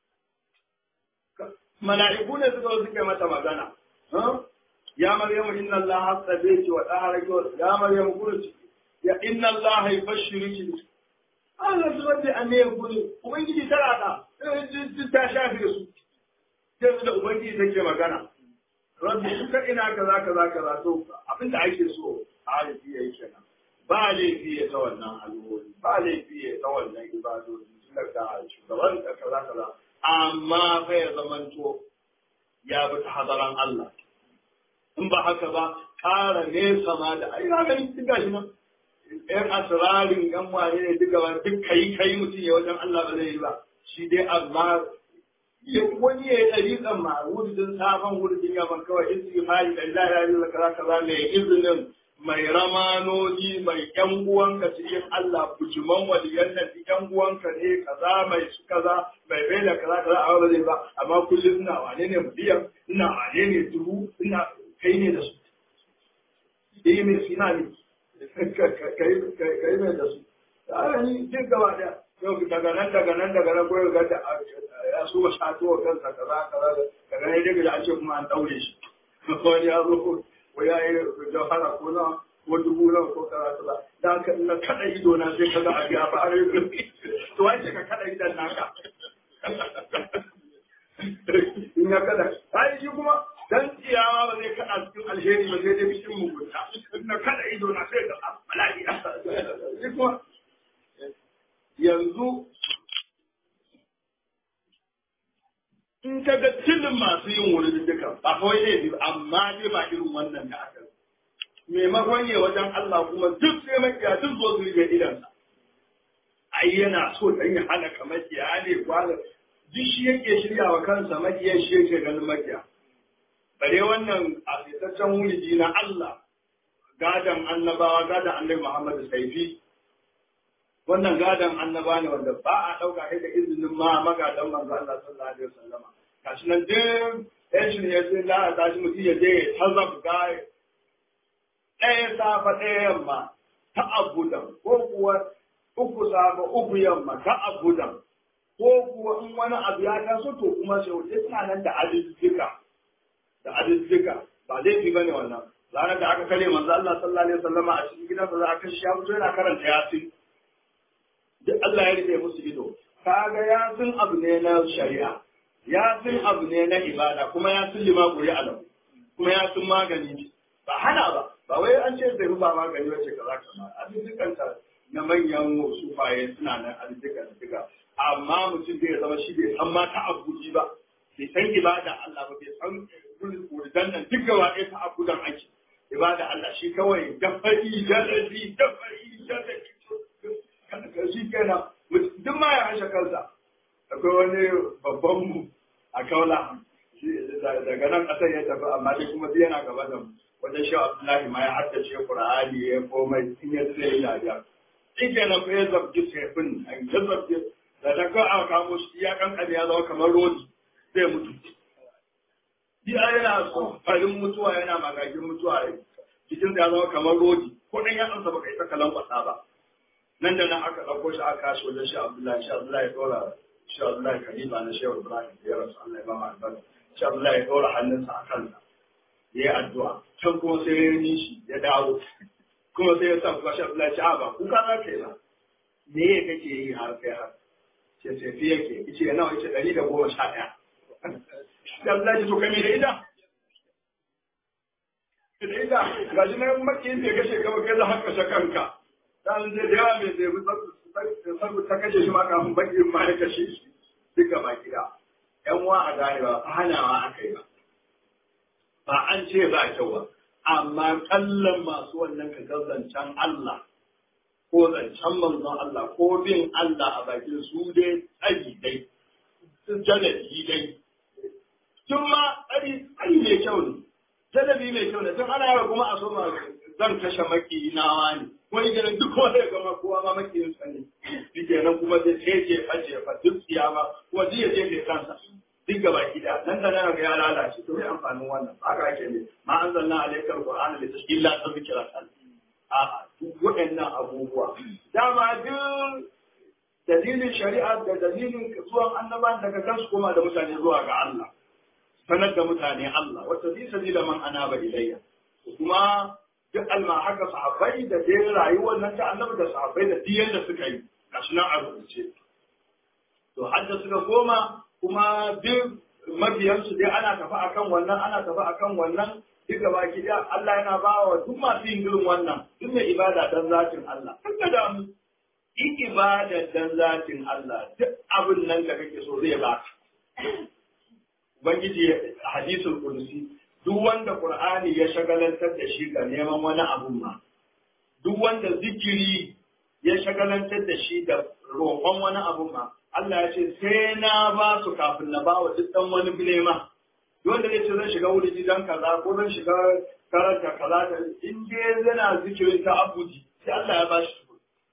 mala'iku ne suka zo suka mata magana ya maryamu inna allaha hasabaki wa taharaki wa ya maryamu kurci ya inna allaha yubashshiruki Allah zuwa da ane guri ubangiji tara da ta shafe su yanzu da ubangiji take magana rabbi suka ina kaza kaza kaza to abinda ake so a halitti yayi kenan ba laifi ya ta wannan alwori ba laifi ya ta wannan ibadodi suna da shugaban da kaza kaza amma fa ya zamanto ya bi ta hadaran Allah in ba haka ba ƙara nesa ma da ai na gani duk gashi nan ƴan asirarin ƴan wane ne duka ba duk kai kai mutum ya wajen Allah ba zai yi ba shi dai amma wani ya yi ɗariƙan ma wurdin safan wurdin yaman kawai istighfari da la ilaha illa kaza kaza ne izinin mai ramanoni mai ƴan uwanka cikin Allah bujuman waliyan nan ƴan uwanka ne kaza mai su kaza mai bai da kaza kaza a ba zai ba amma kullum ina wane ne miliyan ina wane ne dubu ina kai ne da su yi mai sina ne kai mai da su a ni duk gaba daya yau daga nan daga nan daga nan koyar ga ya su ba shato wa kansa kaza kaza daga nan daga da an ce kuma an daure shi wani ya zo ko ya yi jawhara ko na ko dubu na ko kaza kaza da haka na kada ido na sai kaza a biya ba a rai to wai ka kada idan naka in ya kada ai shi kuma dan tsiyawa ba zai kada cikin alheri ba sai dai cikin mugunta na kada ido na sai ga bala'i shi kuma yanzu in ka ga tilin masu yin wuri duka ba kawai ne amma dai ba irin wannan da aka maimakon ne wajen Allah kuma duk sai makiya duk zo su rige idansa ai yana so dan ya hana ka makiya ne kwana duk shi yake shirya wa kansa makiya shi yake ganin makiya bare wannan asitaccen wuri na Allah gadan annabawa gadan annabi Muhammad saifi wannan gadon annaba ne wanda ba a ɗauka kai da izinin ma magadan manzo Allah sallallahu alaihi wasallam kashi nan din ɗan shi ne ya ce la ta shi mutum ya je ya tazab gai ɗaya safa ɗaya yamma ta abudan ko kuwa uku safa uku yamma ta abudan ko kuwa in wani abu ya taso to kuma sai wuce suna nan da adiddika da adiddika ba laifi bane wannan ranar da aka kare manzo Allah sallallahu alaihi wasallam a cikin gidansa za a kashe ya fito yana karanta yasin duk Allah ya rufe musu ido kaga ya sun abu ne na shari'a ya sun abu ne na ibada kuma ya sun lima kuri alam kuma ya sun magani ba hana ba ba wai an ce zai ba magani wace kaza kaza azuzzukanta na manyan sufaye suna nan azuzzukan duka amma mutum zai zama shi bai san ma ta abuji ba bai san ibada Allah ba bai san wurdan nan duk gaba ɗaya ta abudan ake ibada Allah shi kawai dafari jalabi dafari jalabi shi kenan duk ma ya hashe kansa akwai wani babban mu a kaula daga nan ƙasar ya tafi amma dai kuma duk yana gaba da mu wajen shi Abdullahi ma ya haddace Qur'ani ya komai in ya tsaye ya ja shi kenan fa ya zabgi sefin an ya zabgi da ta ka aka kamo shi ya kankane ya zama kamar rodi zai mutu shi yana so farin mutuwa yana magagin mutuwa jikin ya zama kamar rodi ko dan ya tsansa baka isa kalan kwasa ba nan da nan aka ɗauko shi aka kashi wajen shi Abdullahi shi Abdullahi ya ɗora shi Abdullahi Khalifa na Shehu Ibrahim da ya rasu Allah ya ba mu albarka shi Abdullahi ya ɗora hannunsa a kansa ya yi addu'a can kuma sai ya yi shi ya dawo kuma sai ya sa kuma shi Abdullahi ci ba kuka za ka yi ba me ya kake yi har kai har ce sai fi yake ice nawa ice ɗari da goma sha ɗaya shi Abdullahi to kai me da ita da ita ga shi nan makiyin da ya kashe gaba kai za haka kashe kanka dan da yawa mai zai sabu ta kashe shi ma kafin bakin ma ya kashe shi duka baki da yan uwa a gane ba hanawa aka yi ba ba an ce ba kyau ba amma kallon masu wannan ka gazancan Allah ko zancen manzon Allah ko bin Allah a bakin su dai tsari dai su jalabi dai tun ma tsari tsari mai kyau ne jalabi mai kyau ne tun ana yawa kuma a so ma zan kashe makinawa ne wani ganin duk wanda ya gama kowa ma makiyin sa ne shi kenan kuma sai sai je face fa duk tsiyama kuma duk ya je kai kansa duk gaba gida nan da nan ga ya lalace to mai amfanin wannan haka ake ne ma anzalna alaikal qur'ana litashkila tadhkira a duk waɗannan abubuwa dama duk dalilin shari'a da dalilin zuwan annaban daga kansu koma da mutane zuwa ga Allah sanar da mutane Allah wata zai sabila man anaba ilayya kuma duk alma haka sahabbai da dai rayuwar nan ta annabi da sahabbai da diyan da suka yi gashi nan a rubuce to hadda suka koma kuma duk mabiyansu dai ana tafi akan wannan ana tafi akan wannan duk gaba ki da Allah yana ba wa duk masu yin irin wannan duk mai ibada dan zatin Allah kanka da mu in ibada dan zatin Allah duk abin nan da kake so zai baka Ubangiji hadisul kursi duk wanda Qur'ani ya shagalantar da shi ga neman wani abu ma duk wanda zikiri ya shagalantar da shi da roƙon wani abu ma Allah ya ce sai na ba su kafin na ba wa duk dan wani bilema wanda zai ce zan shiga wuri dan kaza ko zan shiga karanta kaza da in dai yana zikirin ta abuji sai Allah ya ba shi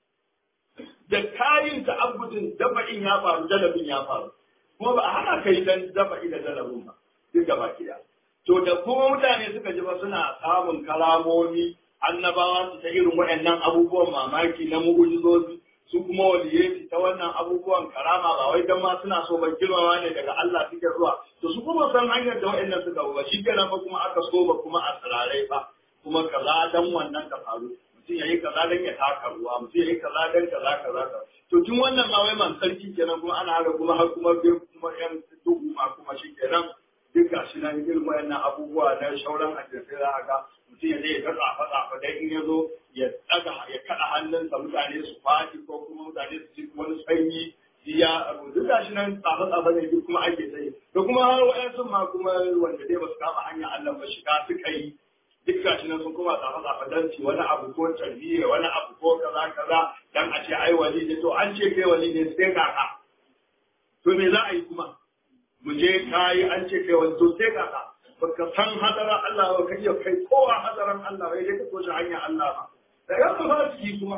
da kayin ta abudin daba'in ya faru dalabin ya faru kuma ba a hana kai dan daba'i da dalabin ba duk gaba kiya to da kuma mutane suka ji ba suna samun kalamomi annabawa su ta irin waɗannan abubuwan mamaki na mu'ujizozi su kuma waliyai ta wannan abubuwan karama ba wai dan ma suna so ba girmama ne daga Allah suke zuwa to su kuma san hanyar da waɗannan suka ba shi kenan ba kuma aka so ba kuma a tsirarai ba kuma kaza dan wannan ka faru mutum yayi kaza dan ya taka ruwa mutum yayi kaza dan kaza kaza kaza to tun wannan ma wai man sarki kenan kuma ana haka kuma har kuma bai kuma yan duhu ma kuma shi kenan duk gashi nan irin wayannan abubuwa na shauran addinai za a ga mutum ya zai ga tsafa tsafa dai in ya zo ya daga ya kada hannunsa mutane su faɗi ko kuma mutane su ci wani sanyi ya duk gashi nan tsafa tsafa ne duk kuma ake sai to kuma har wayansu ma kuma wanda dai ba su kama hanyar Allah ba shiga suka yi duk gashi nan sun kuma tsafa tsafa dan ci wani abu ko tarbiyya wani abu ko kaza kaza dan a ce ai wali ne to an ce kai wali ne sai kaka to me za a yi kuma mu je kayi an ce kai wani to sai kaka baka san hadaran Allah ba kai kai kowa hadaran Allah bai dai ka koshi hanyar Allah ba da ya ba su kuma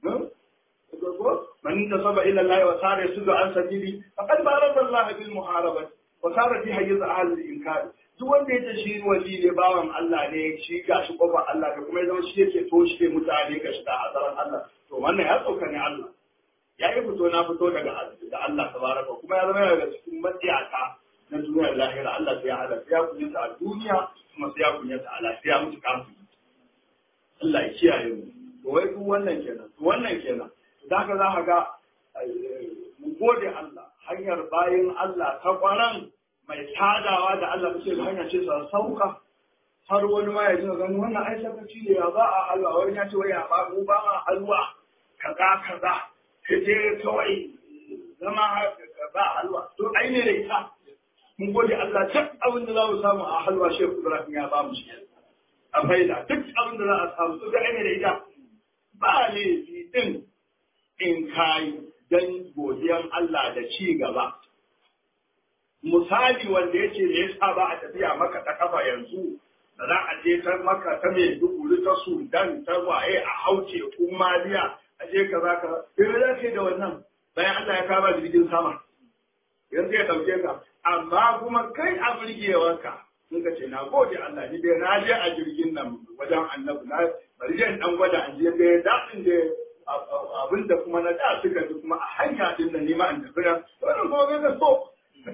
man tasaba ila Allah wa sare su an sabili faqad baraka Allah bil muharabati wa sara fi hayyiz ahli al inkar duk wanda ya shi wali ne bawan Allah ne shi gashi kofar Allah da kuma ya zama shi yake toshe mutane ga shiga hadaran Allah to wannan ya tsoka ne Allah ya yi fito na fito daga da Allah tabaraka kuma ya zama daga cikin matsiyata na duniyar lahira Allah sai ya hada sai ya kunyata a duniya kuma sai ya kunyata a lafiya mutu kafin Allah ya kiyaye mu to wai duk wannan kenan to wannan kenan da ka za ka ga mu gode Allah hanyar bayin Allah ta kwaran mai sadawa da Allah kuke da hanya ce sa sauka har wani ma ya ji gani wannan ai sakaci ne ya ba a halwa wani ya ce wai ya ba mu ba ma halwa kaza kaza kaje kawai zama ba halwa to ai ne da ita mun gode Allah duk abin da za mu samu a halwa Shehu Ibrahim ya ba mu shi a faida duk abin da za a samu su ga ne da ita ba laifi din in kai dan godiyan Allah da ci gaba misali wanda yace me yasa ba a tafiya maka ta kafa yanzu da za a je ta maka ta mai duguri ta Sudan ta waye a hauce kumaliya a je kaza kaza sai da ke da wannan bayan Allah ya kama jirgin sama yanzu ya dauke ka amma kuma kai a burgewarka sun ka ce na gode Allah ni dai na je a jirgin nan wajen annabi na bari je dan gwada an je dai daɗin da abin da kuma na da suka ji kuma a hanya din da nima an tafi na wannan kuma bai ga so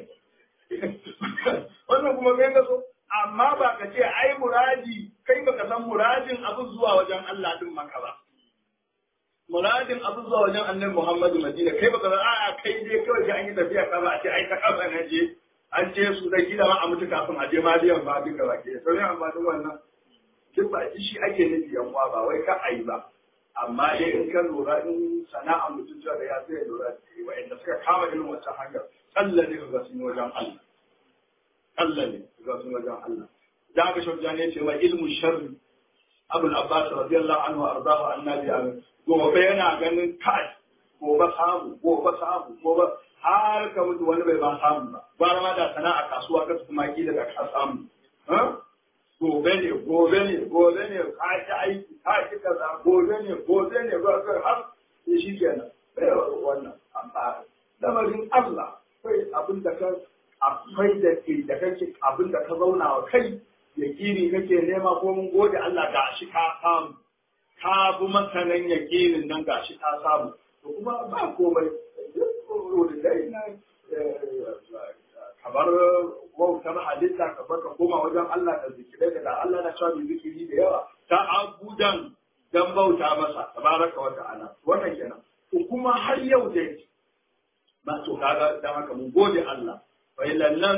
wannan kuma bai ga so amma ba ka ce ai muradi kai baka san muradin abin zuwa wajen Allah din maka ba muradin abu zuwa wajen annabi Muhammadu Madina kai baka san a'a kai dai kawai an yi tafiya ka ba a ce ai ta kafa na je an je su da gida ma a mutu kafin a je maliyan ba duka ba ke sauran amfanin wannan duk ba shi ake nufi yan uwa ba wai ka ayi ba amma dai in ka lura in sana'a mutum da ya sai lura da wa'anda suka kama irin wancan hanyar Allah ne ga sun wajen Allah Allah ne ga sun wajen Allah da ga shauja ne ce wa ilmu sharri abul abbas radiyallahu anhu arzahu annabi amin gobe yana ganin kai gobe samu gobe samu gobe har ka mutu wani bai ba samu ba gwara ma da sana'a kasuwa ka kuma ki daga ka samu gobe ne gobe ne gobe ne ka ci aiki ka ci kaza gobe ne gobe ne gobe har sai shi kenan bai wannan amma lamarin Allah kai abin da ka akwai da ke da kake abin da ka zauna wa kai yakini kake nema ko mun gode Allah ga shi ka samu ka bi masanan yakinin nan ga shi ka samu to kuma ba komai da dai na kamar wautar halitta ka baka koma wajen Allah da zikirai da Allah na cewa zikiri da yawa ta abudan dan bauta masa tabaraka wa ta'ala wannan kenan to kuma har yau dai ba to kaga dan haka mun gode Allah fa'ilan nan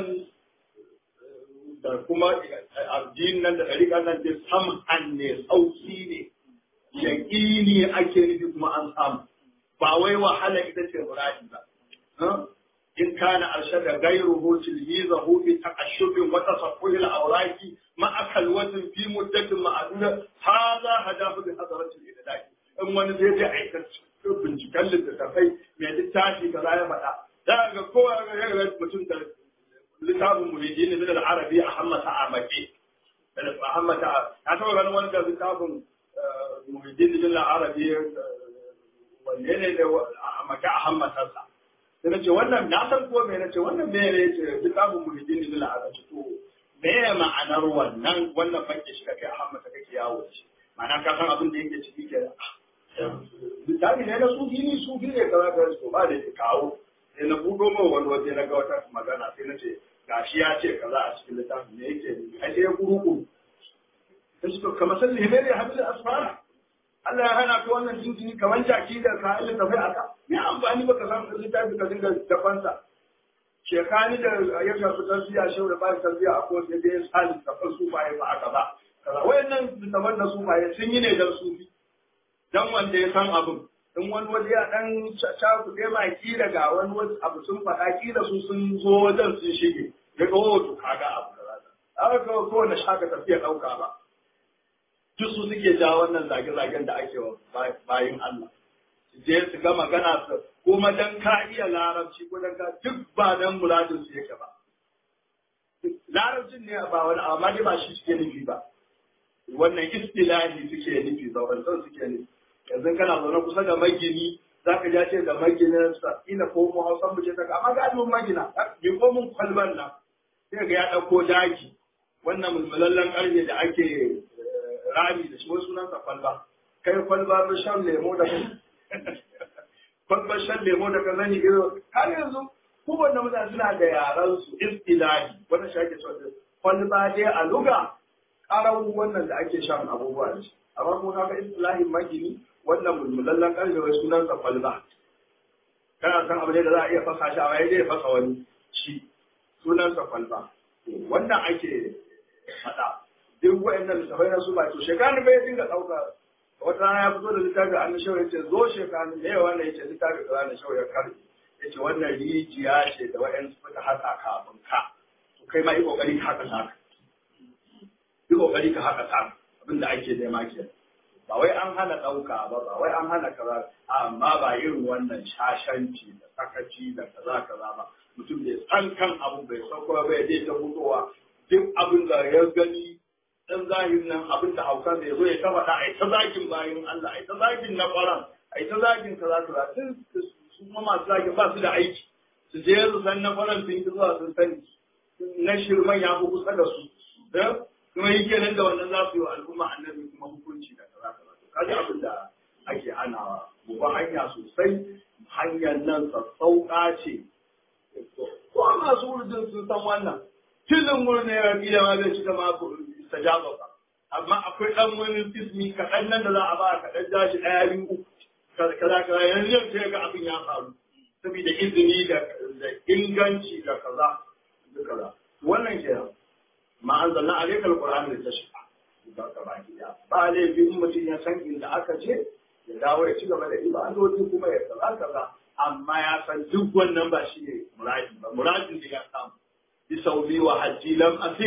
da kuma addinin nan da ɗariƙan nan dai sam'an ne sauki ne yaƙini ake nufi kuma an samu ba wai wahala ita ce muradi ba in kana arshada gairuhu tilhizahu bi taqashshubin wa tasaffuhil awraqi ma akal wazn fi muddatin ma'duda hadha hadafu bi hadratil idadi in wani zai je aikata binciken littattafai mai littafi kaza ya faɗa za ga kowa ga mutum da littafin mulidi ne da arabi a hammata a mace a hammata a taɓa ganin wani da littafin mulidi ne da arabi wanne ne da a mace a hammatarsa sai na ce wannan na san ko me na ce wannan me ne ce littafin mulidi ne da arabi to me ya ma'anar wannan wannan fanke shi kake a hammata kake yawo da shi ma'ana ka san abin da yake ciki ke littafi ne na sufi ne sufi ne kaza kaza to ba da ke kawo sai na buɗo min wani waje na ga wata magana sai na ce gashi ya ce kaza a cikin littafin ne yake ai sai ya kuru sai suka kama san lihimai ya hamil asfara Allah ya hana ka wannan jinjini kamar jaki da ka Allah tafai aka me amfani baka san littafi ka dinga dafansa shekani da ya shafi tarbiya shehu da ba tarbiya a kowace da ya sa littafin sufaye ba aka ba kaza wayannan littafan da sufaye sun yi ne dan sufi dan wanda ya san abin in wani waje ya dan cakuɗe ma kila ga wani wasu abu sun faɗa kila su sun zo wajen sun shige ya ga wato kaga abu da zata aka ga kowane shaka tafiya ɗauka ba duk su suke ja wannan zage-zagen da ake wa bayin Allah su je su ga magana su kuma dan ka iya larabci ko dan ka duk ba dan muradin su yake ba larabcin ne ba wani amma dai ba shi suke nufi ba wannan istilahi suke nufi zaurantar suke nufi yanzu kana zaune kusa da magini za ka ja ce da maginin sa ina ko mu hausan mu ce ta amma ga adun magina bi ko mun kwalban nan sai ga ya dauko daki wannan mulmulallen karfe da ake rami da shi wasu sunan sa kwalba kai kwalba ba shan lemo da kwalba shan lemo da kazani ido har yanzu kowanne mutane suna da yaran su istilahi wannan shi ake so kwalba dai a luga karau wannan da ake shan abubuwa da shi amma kuma kaga istilahin magini wannan mulmulallen ƙarfe wai sunan sa kwalba kana san abu ne da za a iya fasa shi a waye zai fasa wani shi sunan sa kwalba wannan ake faɗa duk wa'annan littafai na su ba to shekaru bai dinga ɗauka wata rana ya fito da littafi an shawar ya ce zo shekaru da yawa wannan ya ce littafi da ranar shawar ya karbe ya ce wannan rijiya ce da wa'yan suka haka kafin ka to kai ma yi ƙoƙari ka haka saka yi ƙoƙari ka haka saka abin da ake nema kenan ba wai an hana ɗauka ba ba wai an hana kaza amma ba irin wannan shashanci da sakaci da kaza kaza ba mutum bai san kan abu bai sauko ba bai je ta fitowa duk abin da ya gani dan zahirin nan abin da haukan da ya zo ya ta faɗa ai ta zagin bayan Allah ai ta zagin na ƙwaran ai ta zagin kaza kaza sun su kuma masu zagin ba su da aiki su je su san na ƙwaran sun yi zuwa sun sani na shirman ya fi kusa da su kuma yi kenan da wannan za su yi wa al'umma annabi kuma hukunci da kaza kaza to kaji abin da ake hanawa mu ba hanya sosai hanyar nan sassauƙa ce ko masu wurjin sun san wannan tilin wurin ya rabi da ma zai cika ma istajaba ba amma akwai dan wani ismi kaɗan nan da za a ba kaɗan jashi ɗaya biyu uku kaza kaza yanzu yau sai ga abin ya faru saboda izini da inganci da kaza da kaza wannan kenan ma an zanna a rekar Qur'ani da tashfa ga baki da ba laifi in mutum ya san inda aka ce ya dawo ya ci gaba da ibadoji kuma ya kaza kaza amma ya san duk wannan ba shi ne muradi ba muradin da ya samu bi sauli wa hajji lam asik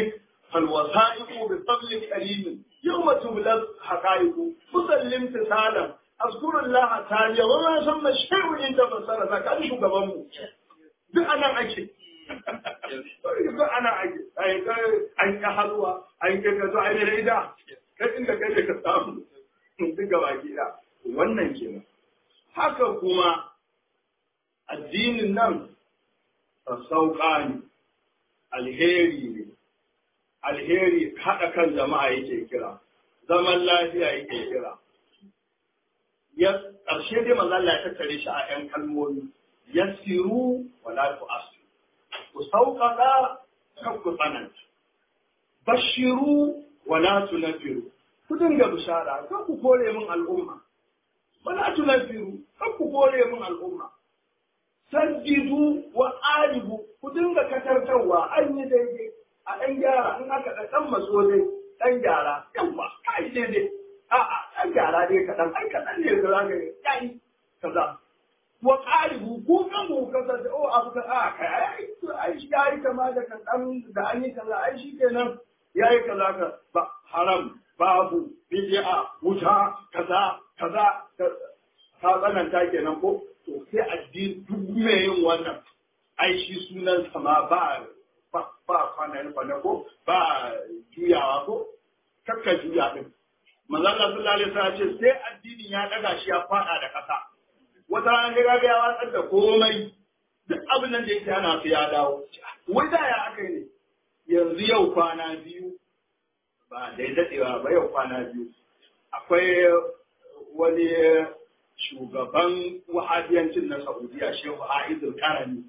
فالوثائق بفضل كريم يوم تبلى الحقائق مسلم تسالم اذكر الله تعالى وما ثم الشيء ان تفسر ذاك شو gabanmu duk anan ake duk anan ake ai kai an ka halwa an ka ka zo ai da ida kai inda kai da ka samu duk gaba gida wannan kenan haka kuma addinin nan sauƙa ne alheri ne alheri haɗa kan jama'a yake kira zaman lafiya yake kira ya ƙarshe dai manzo Allah ya tattare shi a ƴan kalmomi yasiru wa la tu'asiru ku sauƙaƙa kan ku tsananta bashiru wa la tunfiru ku dinga bishara kan ku kore min al'umma wa la tunfiru kan ku kore min al'umma saddidu wa aribu ku dinga katartarwa an yi daidai a ɗan gyara in aka ɗan ɗan maso dai ɗan gyara yawa ka yi daidai a'a ɗan gyara dai kaɗan ai kaɗan ne da za ka yi ya yi kaza wa ƙaribu ko kan mu kaza da o abu ka a kai ai ai shi ya yi kama da kaɗan da an yi kaza ai shi kenan ya yi kaza ka ba haram babu bid'a wuta kaza kaza ka tsananta kenan ko to sai addini duk mai yin wannan ai shi sunan sama ba ba kwanan kwana ko ba juyawa ko kakka juya din manzon Allah sallallahu alaihi wasallam ce sai addinin ya daga shi ya fada da kasa wata rana ga ga ya watsar da komai duk abin nan da yake ana su ya dawo wai da ya aka ne yanzu yau kwana biyu ba dai dadewa ba yau kwana biyu akwai wani shugaban wahabiyancin na Saudiya Shehu Aizul Karami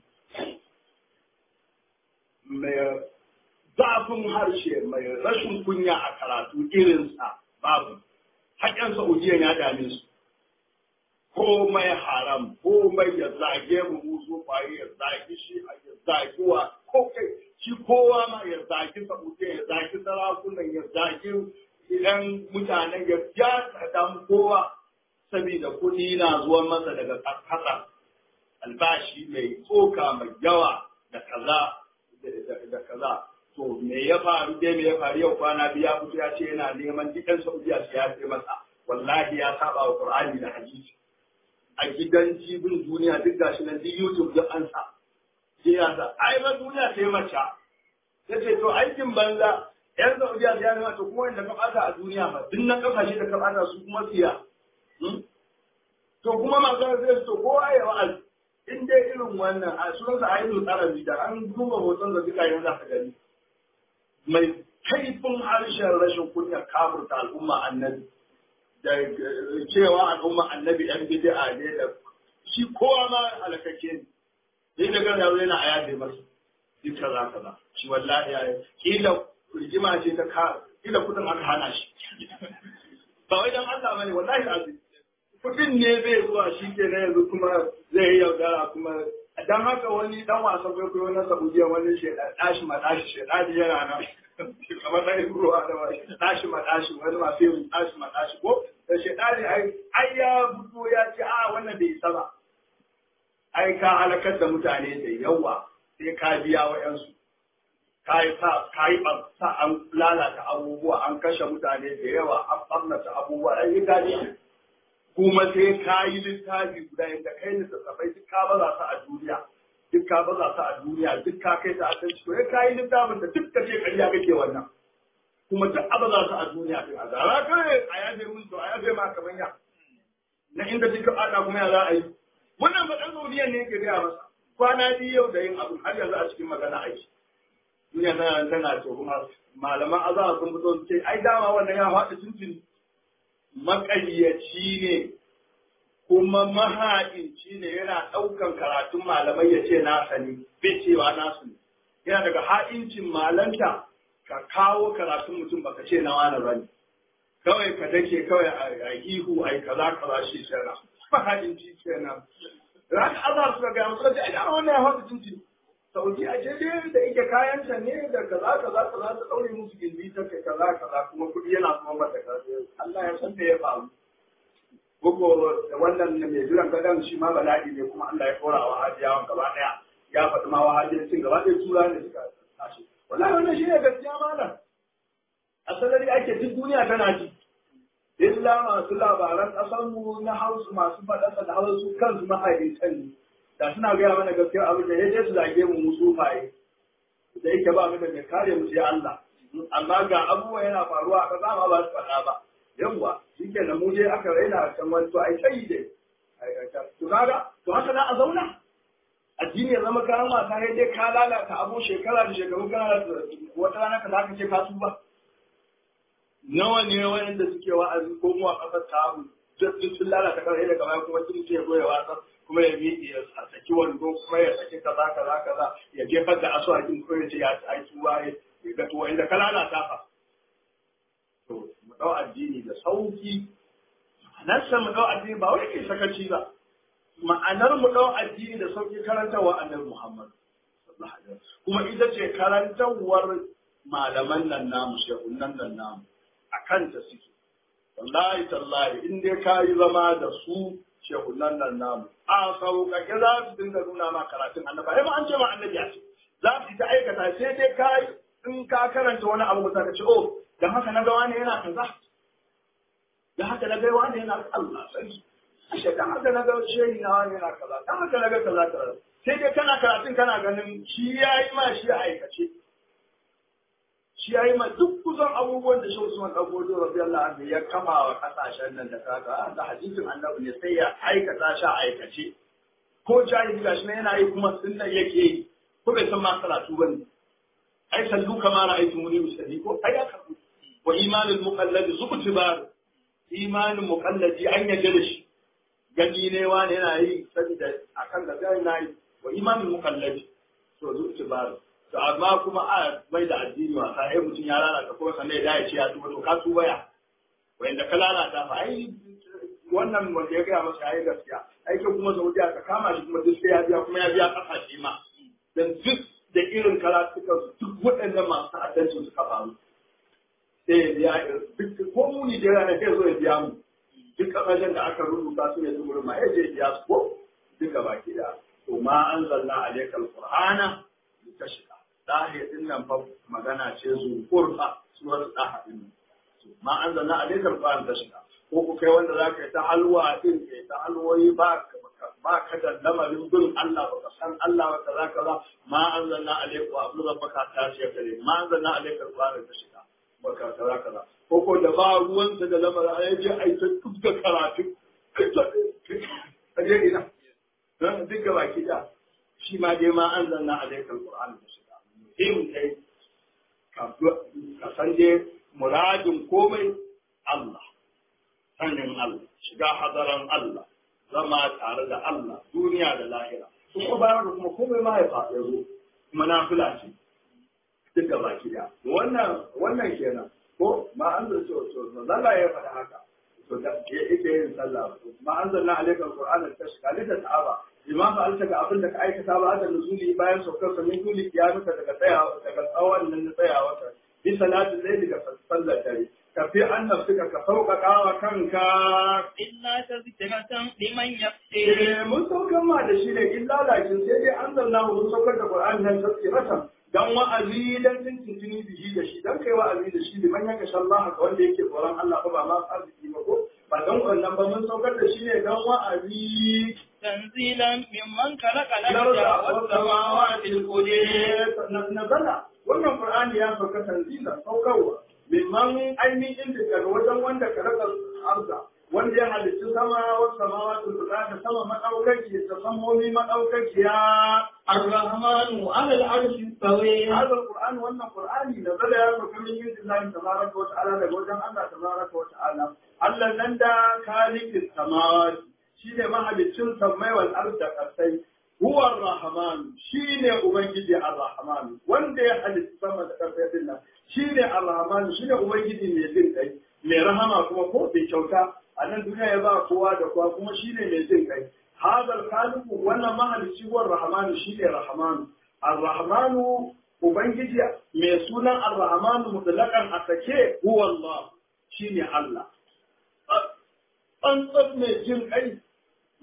mai zafin harshe mai rashin kunya a karatu irinsa babu haƙƙin Saudiya ya dame su komai haram komai ya zage mu musu kwaye ya zage shi ya zage wa ko kai shi kowa ma ya zage Saudiya ya zage sarakunan ya zage idan mutanen ya ya damu kowa saboda kuɗi na zuwan masa daga ƙasa albashi mai tsoka mai yawa da kaza da kaza to me ya faru dai me ya faru yau kwana biya fito ya ce yana neman dukkan saudiya su ya ce masa wallahi ya saba wa qur'ani da hadisi a gidan jibin duniya duk gashi nan duk youtube duk an sa sai ya sa ai ba duniya sai mace ya ce to aikin banza yan saudiya ya nema to kuma wanda ka bata a duniya ba duk na kasashe da ka bata su kuma siya to kuma masu zai to kowa ya wa'azi in dai irin wannan a sunansa a yi tsarabi da an duba hoton da duka yanzu ka gani mai kaifin harshen rashin kunya kafurta al'umma annabi da cewa al'umma annabi yan bid'a ne da shi kowa ma halakake ne sai da gana yau yana aya da masa duk kaza kaza shi wallahi ya kila rigima ce ta ka kila kudin aka hana shi ba wai dan Allah bane wallahi azim kudin ne bai zuwa shi ke na yanzu kuma zai yi yaudara kuma dan haka wani dan wasa kwaikwayo na Saudiya wani sheda dashi ma dashi sheda da yana nan kamar da ruwa da wani dashi ma dashi wani ma sai mun dashi ma dashi ko da sheda ne ai ai ya fito ya ce a wannan bai isa ba ai ka halakar da mutane da yawa sai ka biya wa yansu ka yi sa ka yi sa an lalata abubuwa an kashe mutane da yawa an ɓarnata abubuwa ai ka ne kuma sai ka yi littafi guda yadda kai littattafai duk ka baza su a duniya duk ka baza su a duniya duk ka kai ta a kan to ka yi littafin da duk ka ce ƙarya kake wannan kuma duk a baza su a duniya din a zara kai a yaje mun to a yaje ma kaman ya na inda duk ka bada kuma ya za a yi wannan ba dan Saudiya ne yake gaya masa kwana biyu yau da yin abu har yanzu a cikin magana aiki duniya tana tana to kuma malaman azaba sun fito su ce ai dama wannan ya faɗi tuntuni maƙayyaci ne kuma mahaɗinci ne yana ɗaukan karatun malamai ya ce nasa ne bai cewa nasu ne yana daga ha'incin malanta ka kawo karatun mutum baka ce na wani bane kawai ka dake kawai a ihu a kaza kaza shi kenan mahaɗinci kenan ran azar suka ga musu da ai wannan ya faɗi tuntuni Saudi a je da yake kayanta ne da kaza kaza kaza ta daure musu gindi ta kai kaza kaza kuma kuɗi yana kuma mata kaza Allah ya san da ya faru. Gogo da wannan mai jiran gadon shi ma bala'i ne kuma Allah ya kora wa hajiyawan gaba ɗaya ya faɗi ma wa hajiyancin gaba ɗaya tura ne suka tashi. Wallahi wannan shi ne gaskiya malam. sarari ake duk duniya tana ji illa masu labaran ƙasarmu na hausu masu faɗasa da hausu kansu mahaifin ne da suna gaya mana gaskiya abin da ya je su zage mu musu faye da yake ba mu da mai kare mu sai Allah amma ga abubuwa yana faruwa a ƙasa ma ba su faɗa ba yawwa shi ke da mu je aka raina can wani to ai sai dai to kaga to haka na a zauna addini ya zama kayan wasa ya dai ka lalata abu shekara da shekaru kana wata rana ka za ka ce ka tuba nawa ne wanda suke wa'azi ko mu a kasar ta abu duk sun lalata kan da kamar kuma sun ce goya wasa kuma ya miƙe ya saki wando kuma ya saki kaza kaza kaza ya jefar da asuwakin ko ya ce ya ai tuwa ya ga tuwa inda ka lalata fa to mu dau addini da sauki ma'anarsa mu dau addini ba wai ke sakaci ba ma'anar mu dau addini da sauki karantawa annabi Muhammad sallallahu alaihi wasallam kuma ita ce karantawar malaman nan namu shehunan nan namu a kanta suke wallahi tallahi in dai ka yi zama da su shehunan nan namu a sauƙaƙe za su dinga nuna ma karatun annaba ai ma an ce ma annabi ya ce za su ta aikata sai dai ka in ka karanta wani abu ka ce oh dan haka na ga wani yana kaza dan haka na ga wani yana Allah sarki ashe dan haka na ga shehi na wani yana kaza dan haka na ga kaza kaza sai dai kana karatun kana ganin shi yayi ma shi a aikace shi ya yi ma duk kusan abubuwan da shi Usman dan Bodo radiyallahu anhu ya kama wa kasashen nan da kaga da hadisin annabi ne sai ya aikata shi a aikace ko jahili gashi ne yana yi kuma sunna yake yi ko bai san ma karatu bane ai sallu kama ra'aytu muni musalli ko ai aka wa imanul muqallad zubtibar imanin muqalladi an yadda da shi gani ne wani yana yi saboda akan da zai na yi wa imanul muqalladi to zubtibar to amma kuma a mai da addini wasa ai mutum ya lalata kuma sannan ya dace ya tuba to ka tuba ya wanda ka lalata fa ai wannan wanda ya gaya masa yayi gaskiya aikin kuma Saudiya ka kama shi kuma duk sai ya biya kuma ya biya kasashe ma dan duk da irin karatukan su duk waɗannan masu ta'addanci suka faru sai ya biya duk ko mu ni da ranar sai zo ya biya mu duk kasashen da aka rubuta su ne su gurin ma ya je biya su ko duka baki da to ma anzalna alaikal qur'ana litashqa ɗahe ɗin nan fa magana ce zukur fa suwar ɗaha ɗin nan ma an zanna a lekar ƙwayan ta shiga ko ku kai wanda za ka yi ta halwa ɗin ka yi ta halwoyi ba ka da lamarin bin Allah ba ka san Allah ba ka za ka za ma an zanna a lekar abu da baka ta ce kare ma an zanna a lekar ƙwayan ta shiga ba ka za ka za ko ko da ba ruwansa da lamarin a yaje a yi ta duk da karatu a je ina duk ga baki da shi ma dai ma an zanna a lekar ƙwayan ta shiga muhim kai ka san dai muradin komai Allah sanin Allah shiga hadaran Allah zama tare da Allah duniya da lahira kuma bayan da kuma komai ma ya faɗi zo kuma na fila ce duk da baki da wannan wannan kenan ko ma an da so so Allah ya faɗa haka to da yake yin sallah ma an zanna alaikal qur'ana tashka lita ta'aba imam ba alta ga abin da ka aikata ba da nuzuli bayan saukar sa min duli kiyamuka daga tsayawa daga tsawon nan na tsayawa ta bi salatin layli ga sallar dare ka fi an nafsuka ka sauƙaƙa wa kanka illa tazkiratan liman yakhsha eh mun saukar ma da shi ne illa lakin sai dai an zanna mun saukar da qur'ani nan tazkiratan dan wa'azi dan tuntuni bihi da shi dan kai wa'azi da shi liman yaka shallaha ga wanda yake tsoron Allah ba ba ma arziki ba ko ba dan wannan ba mun saukar da shi ne dan wa'azi tanzilan mimman khalaqa Larda al-arda wasu samawati was-samawati nazala wannan Qur'ani ya sauka tanzila saukarwa mimman ainihin da daga wajen wanda ka raka arza wanda ya halitta sama wasu samawati da sama madaukaki da samomi madaukakiya الرحمن على العرش استوى هذا القرآن وأن القرآن نزل يا من عند الله تبارك وتعالى لوجه الله تبارك وتعالى الله نندا خالق السماوات شيء ما حدث سمي والأرض كسي هو الرحمن شيء أبنجي الرحمن وندي حدث سما كسي الله شيء الرحمن شيء أبنجي ميزين كي mai rahama kuma ko bai kyauta a nan duniya ya ba kowa da kowa kuma shine mai jin kai hadal khaliqu wannan mahalicci war rahmanu shine rahmanu ar-rahmanu ubangiji mai sunan ar-rahmanu mutlaqan a sake huwa Allah shine Allah tsantsar mai jin kai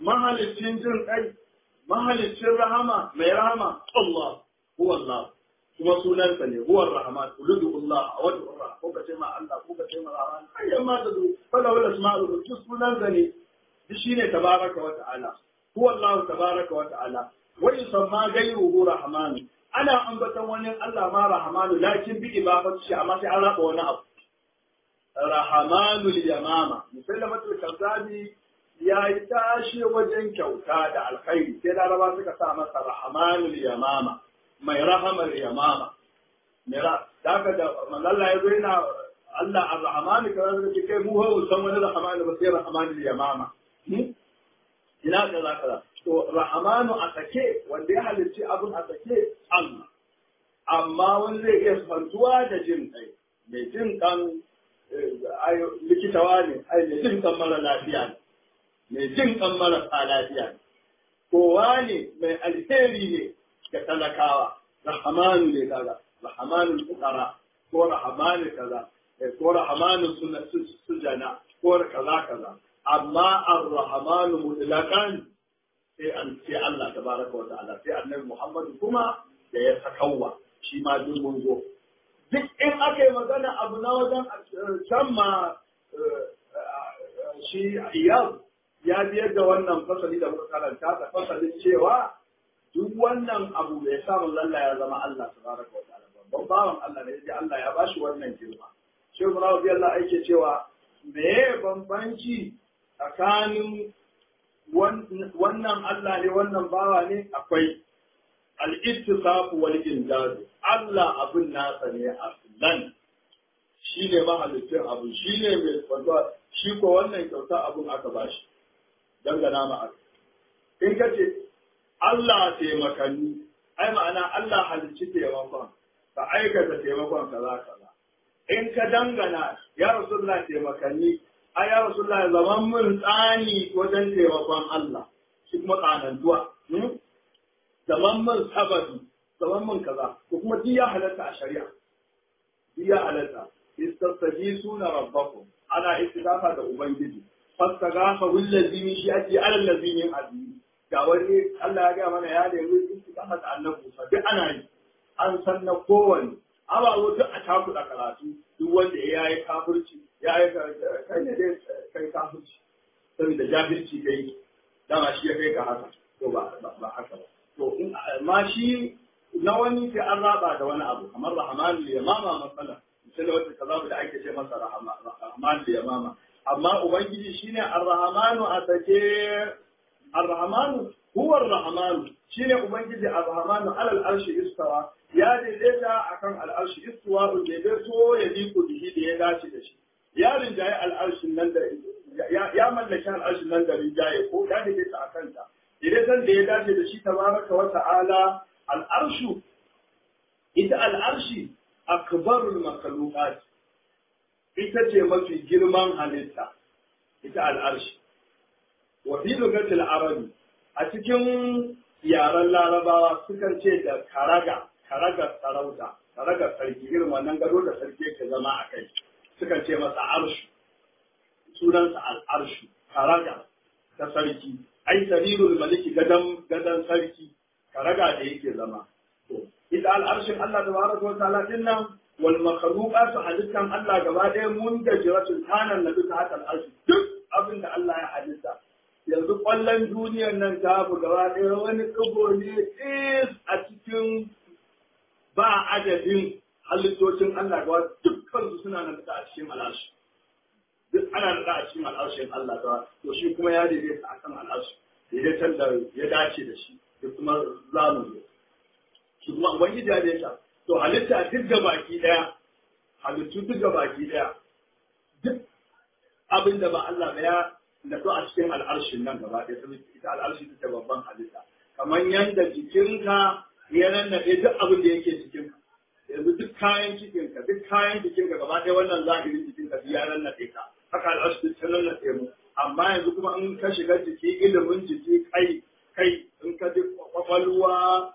mahalicin jin kai mahalicin rahama mai rahama Allah huwa Allah kuma sunansa ne huwa rahman uludullah wa wad'u ko ka ce ma Allah ko ka ce ma rahman ayyan ma ta zo fala wala asma'u duk sunansa ne shi ne tabaraka wa ta'ala huwa Allah tabaraka wa ta'ala wa yusamma ghayruhu rahman ana ambatan wani Allah ma rahmanu lakin bi ibafatu shi amma sai an raba wani abu rahamanul yamama musallamatul kazzabi ya yi tashi wajen kyauta da alkhairi sai laraba suka sa masa rahamanul yamama mai rahamar yamama mira daga da manzalla ya zo yana Allah ar-rahman kaza da ke kai mu hawo san wani rahman ba sai rahamanul yamama ina kaza kaza to rahamanu a sake wanda ya halicci abun a sake Allah amma wani zai iya fantuwa da jin kai mai jin kan likitawa ne ai mai jin kan mara lafiya ne mai jin kan marasa lafiya ne kowa ne mai alheri ne ga talakawa rahamanu ne kaza rahamanu fukara ko rahamanu kaza ko rahamanu sujana ko kaza kaza amma ar-rahmanu mutlaqan sai an sai Allah tabaraka wa ta'ala sai annabi Muhammad kuma da ya sakawa shi ma duk mun zo duk in aka yi magana abu na wajen can ma shi iyal ya biyar da wannan fasali da muka karanta da fasalin cewa duk wannan abu da ya samu lalla ya zama Allah tabaraka wa ta'ala babban bawan Allah ne sai Allah ya bashi wannan girma shehu Rabi Allah ake cewa me bambanci tsakanin wannan Allah ne wannan bawa ne akwai al-ittisafu wal injaz Allah abun nasa ne aslan shi ne mahalicin abu shi ne mai kwanta shi ko wannan kyauta abun aka bashi dangana ma aka in ka ce Allah taimakanni ai ma'ana Allah halicci taimakon ka aikata taimakon kaza kaza in ka dangana ya rasulullah taimakanni a ya rasulullah zaman mun tsani wajen taimakon Allah shi kuma tsanantuwa zaman mun sababi zaman mun kaza ko kuma duk ya halatta a shari'a duk ya halatta istastajisuna rabbakum ana istidafa da ubangiji fastagafa wallazi min shi'ati ala allazi min azmi ga wani Allah ya ga mana ya nemi istidafa da annabi Musa duk ana yi an san na kowanne amma zo duk a takuɗa karatu duk wanda ya yi kafirci ya yi kai ne dai kai kafirci saboda jahilci kai dama shi ya kai ka haka to ba ba haka ba to in ma shi na wani sai an raba da wani abu kamar rahmanu ya mama matsala misali wata kaza da ake ce masa rahmanu ya mama amma ubangiji shine ar-rahmanu a sake ar-rahmanu huwa ar-rahmanu shine ubangiji ar-rahmanu alal arshi istawa ya daidaita akan al'arshi istuwa daidaito ya bi ku bihi da ya dace da shi ya rinjaye al'arshin nan da ya mallaki al'arshin nan da rinjaye ko ya daidaita a kanta daidaiton da ya dace da shi tabaraka wa ta'ala al'arshu ita al'arshi akbarul makhluqat ita ce mafi girman halitta ita al'arshi wa fi lugatil arabi a cikin yaren larabawa sukan ce da karaga karagar sarauta karagar sarki irin wannan gado da sarki yake zama a kai sukan ce masa arshu sunansa al'arshu karaga ta sarki ai sarirul maliki gadan gadan sarki karaga da yake zama to ita al'arshin Allah tabaraka wa ta'ala din nan wal makhluqat halittan Allah gaba ɗaya mun da jiratun tanan na duka haka al'arshi duk abin da Allah ya halitta yanzu kwallon duniyar nan ta bu gaba ɗaya wani tsibo ne is a cikin ba adadin halittocin Allah ga dukkan su suna nan da a cikin al'arshi duk ana da a cikin al'arshin Allah ta to shi kuma ya daidaita a kan al'arshi daidaitan da ya dace da shi da kuma zamu shi kuma ubangiji ya daidaita to halitta duk da baki daya halittu duk da baki daya duk abin da ba Allah ba ya nato a cikin al'arshin nan gaba ɗaya saboda ita al'arshi ta babban halitta kamar yanda jikinka ya nannaɗe duk abin da yake cikinka yanzu duk kayan cikinka duk kayan jikinka gaba ɗaya wannan zahirin jikinka ya nannaɗe ka haka al'ashi ta nannaɗe mu amma yanzu kuma in ka shiga jiki ilimin jiki kai kai in ka ji kwakwalwa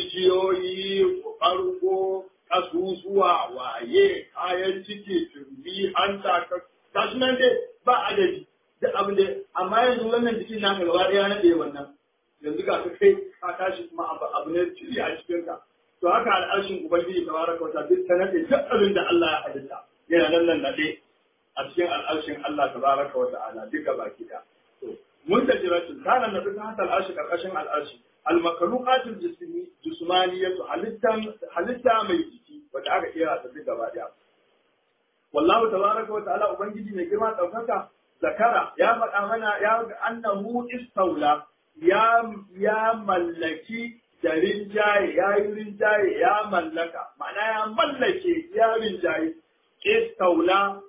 jijiyoyi ɓargo kasusuwa waye kayan ciki tumbi hanta ka gashi nan dai ba adadi duk abin da amma yanzu wannan jikin naka gaba ɗaya na ɗaya wannan yanzu ga ka kai ka tashi kuma abu ne ciki a cikin ka to haka al'arshin ubangiji tabaraka wa ta'ala duk ta nade duk abin da Allah ya halitta yana nan nan nade a cikin al'arshin Allah tabaraka wa ta'ala duka baki da to mun da jiratun kana na duk hata al'arshi karkashin al'arshi al-makhluqatul jismi jismaniyatu halittan halitta mai jiki wanda aka kira ta duk gaba daya wallahu tabaraka wa ta'ala ubangiji mai girma daukaka zakara ya faɗa mana ya ga annahu istaula ya ya mallaki da rinjaye ya yi rinjaye ya mallaka ma'ana ya mallake ya rinjaye istaula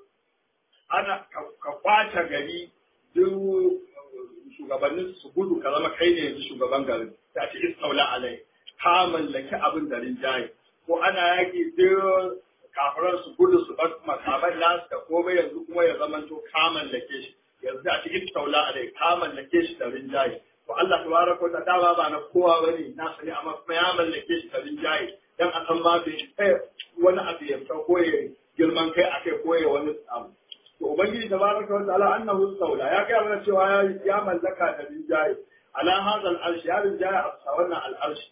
ana ka kwace gari duk shugabannin su gudu ka zama kai ne yanzu shugaban garin ta ce istaula alai ka mallaki abin da rinjaye ko ana yaki duk kafiran su gudu su bar makamai nasu da komai yanzu kuma ya zama to ka mallake shi yanzu a cikin taula alai ka mallake shi da rinjaye to Allah tabaraka wa ta'ala ba na kowa bane na sani amma kuma ya mallake shi da rinjaye dan a san ma bai kai wani abu ya fita ko ya girman kai akai ko ya wani abu to ubangiji tabaraka wa ta'ala annahu taula ya kai mana cewa ya mallaka da rinjaye ala hadha al-arsh ya rinjaye a wannan al-arsh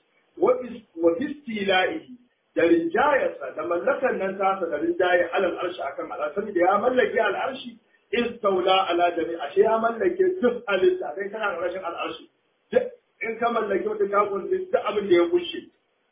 wa istila'ihi da rinjayarsa da mallakan nan tasa da rinjaye alal arshi akan al'arshi da ya mallake al'arshi istaula ala jami ashe ya mallake duk halitta kai kana da rashin al'arshi in ka mallake wata ka kunshi duk abin da ya kushe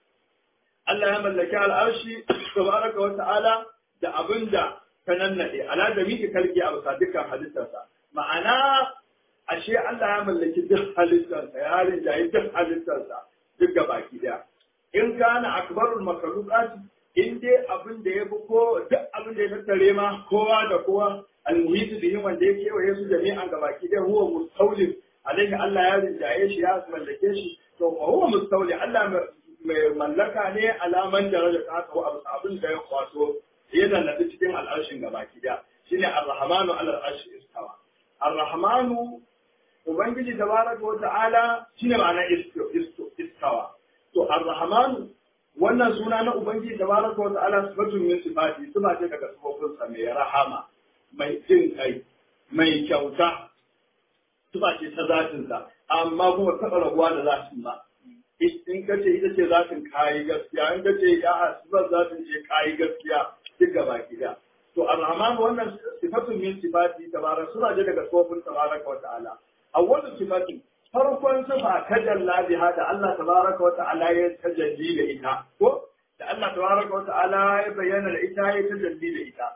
Allah ya mallake al'arshi tabaraka wa ta'ala da abin da ta nannade ala jami kalki a bisa dukkan halittarsa ma'ana ashe Allah ya mallaki duk halittarsa ya rinjaye duk halittarsa duk gabaki daya in kana akbarul makhluqat in dai abin da ya fi ko duk abin da ya tattare ma kowa da kowa almuhitu bihim wanda ya kewaye su jami'an gabaki dai huwa mustawlin alaihi Allah ya rinjaye shi ya mallake shi to fa huwa mustawli Allah mai mallaka ne alaman daraja ta haka abu abin da ya kwaso ya dannabi cikin al'arshin gabaki da shine ar-rahmanu ala al-arshi istawa ar-rahmanu ubangiji tabaraka wa ta'ala shine ma'ana istawa to ar-rahman wannan suna na ubangiji tabaraka wa ta'ala sifatun min sifati sifa ce daga sifofinsa mai rahama mai jin kai mai kyauta sifa ce ta zatin sa amma kuma taɓa rabuwa da zatin ba in ka ce ita ce zatin kayi gaskiya in ka ce ya sifar zatin ce kayi gaskiya duk gaba gida to ar-rahman wannan sifatun min sifati tabaraka suna ce daga sifofin tabaraka wa ta'ala awwalu sifati farkon sifa ta jalla biha da Allah tabaraka wa ta'ala ya tajalli da ita ko da Allah tabaraka wa ta'ala ya bayyana da ita ya tajalli da ita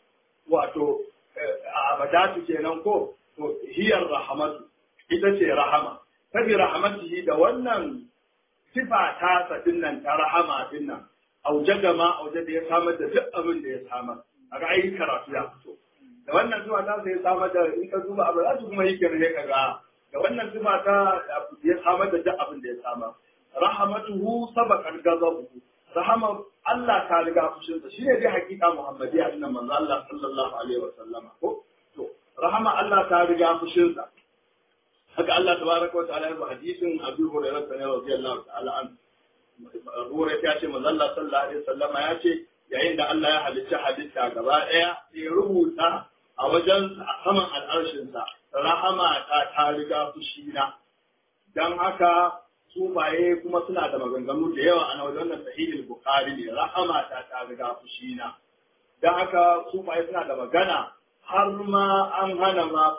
wato abadatu kenan ko to hiyar rahmatu ita ce rahama tabi rahmatihi da wannan sifa ta sa dinnan ta rahama dinnan aujada ma aujada ya samar da duk abin da ya samar a ra'ayi karatu ya fito da wannan zuwa ta sai samar da in ka duba abu za su kuma yi kirhe ka ga da wannan sifa ta ya samar da duk abin da ya samar rahamatuhu sabaqal ghadabuhu rahama Allah ta riga fushin sa shine dai hakika Muhammadiyya din manzo Allah sallallahu alaihi wa sallama ko to rahama Allah ta riga fushin sa haka Allah tabaraka wa ta'ala ya hadisin Abu Hurairah radiyallahu ta'ala an Hurairah ya ce manzo Allah sallallahu alaihi wa sallama ya ce yayin da Allah ya halicci halitta gaba daya ya rubuta a wajen saman al'arshinsa rahama ta ta riga fushina don haka sufaye kuma suna da maganganu da yawa a wajen wannan sahihul bukhari ne rahama ta ta riga fushina don haka sufaye suna da magana har ma an hana ma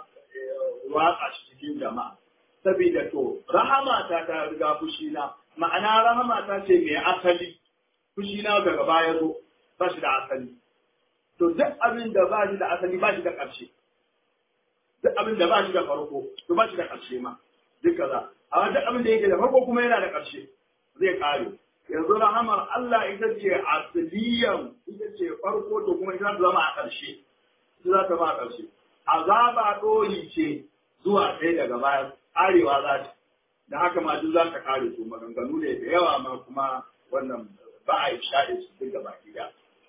watsa shi cikin jama'a saboda to rahama ta ta riga fushina ma'ana rahama ta ce mai asali fushina daga baya zo ba shi da asali to duk abin da ba shi da asali ba shi da ƙarshe duk abin da ba shi da farko to ba shi da ƙarshe ma duk kaza amma duk abin da yake da farko kuma yana da ƙarshe zai kare yanzu rahamar Allah ita ce asaliyan ita ce farko to kuma ita zama a ƙarshe ita za ta ba a ƙarshe azaba ɗori ce zuwa sai daga baya arewa za ta da haka ma duk za ta kare su maganganu ne da yawa ma kuma wannan ba a yi shaɗe su duk gaba ɗaya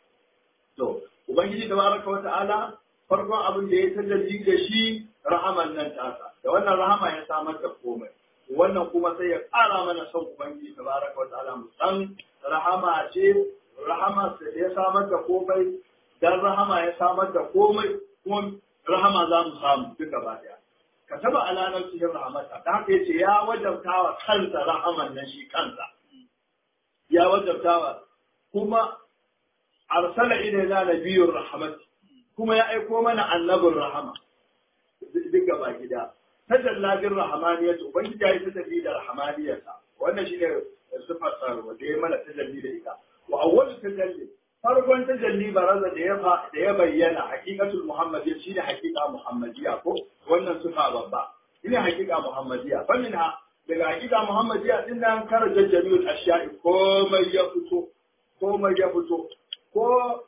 to ubangiji tabaraka wa ta'ala farkon abin da ya tajalli da shi rahaman nan tasa da wannan rahama ya samar da komai wannan kuma sai ya ƙara mana son ubangiji tabaraka wa ta'ala mu san rahama ce rahama sai ya samar da komai dan rahama ya samar da komai kuma rahama za mu samu duk gaba daya ka taba alanar cikin rahamata da haka yace ya wajabta wa kansa rahaman nan shi kansa ya wajabtawa kuma arsala ilaina nabiyyur rahmat kuma ya aiko mana annabin rahama duk gaba gida tajalla bin rahmaniyat ubangiji ya yi tajalli da rahmaniyarsa wannan shine sifar sarwa da ya mana tajalli da ita wa awwalu tajalli farkon tajalli baraza da ya da ya bayyana haqiqatul muhammadiyya shine haqiqa muhammadiyya ko wannan sifa babba shine haqiqa muhammadiyya fa minha daga haqiqa muhammadiyya din nan karaja jami'ul ashya'i komai ya fito komai ya fito ko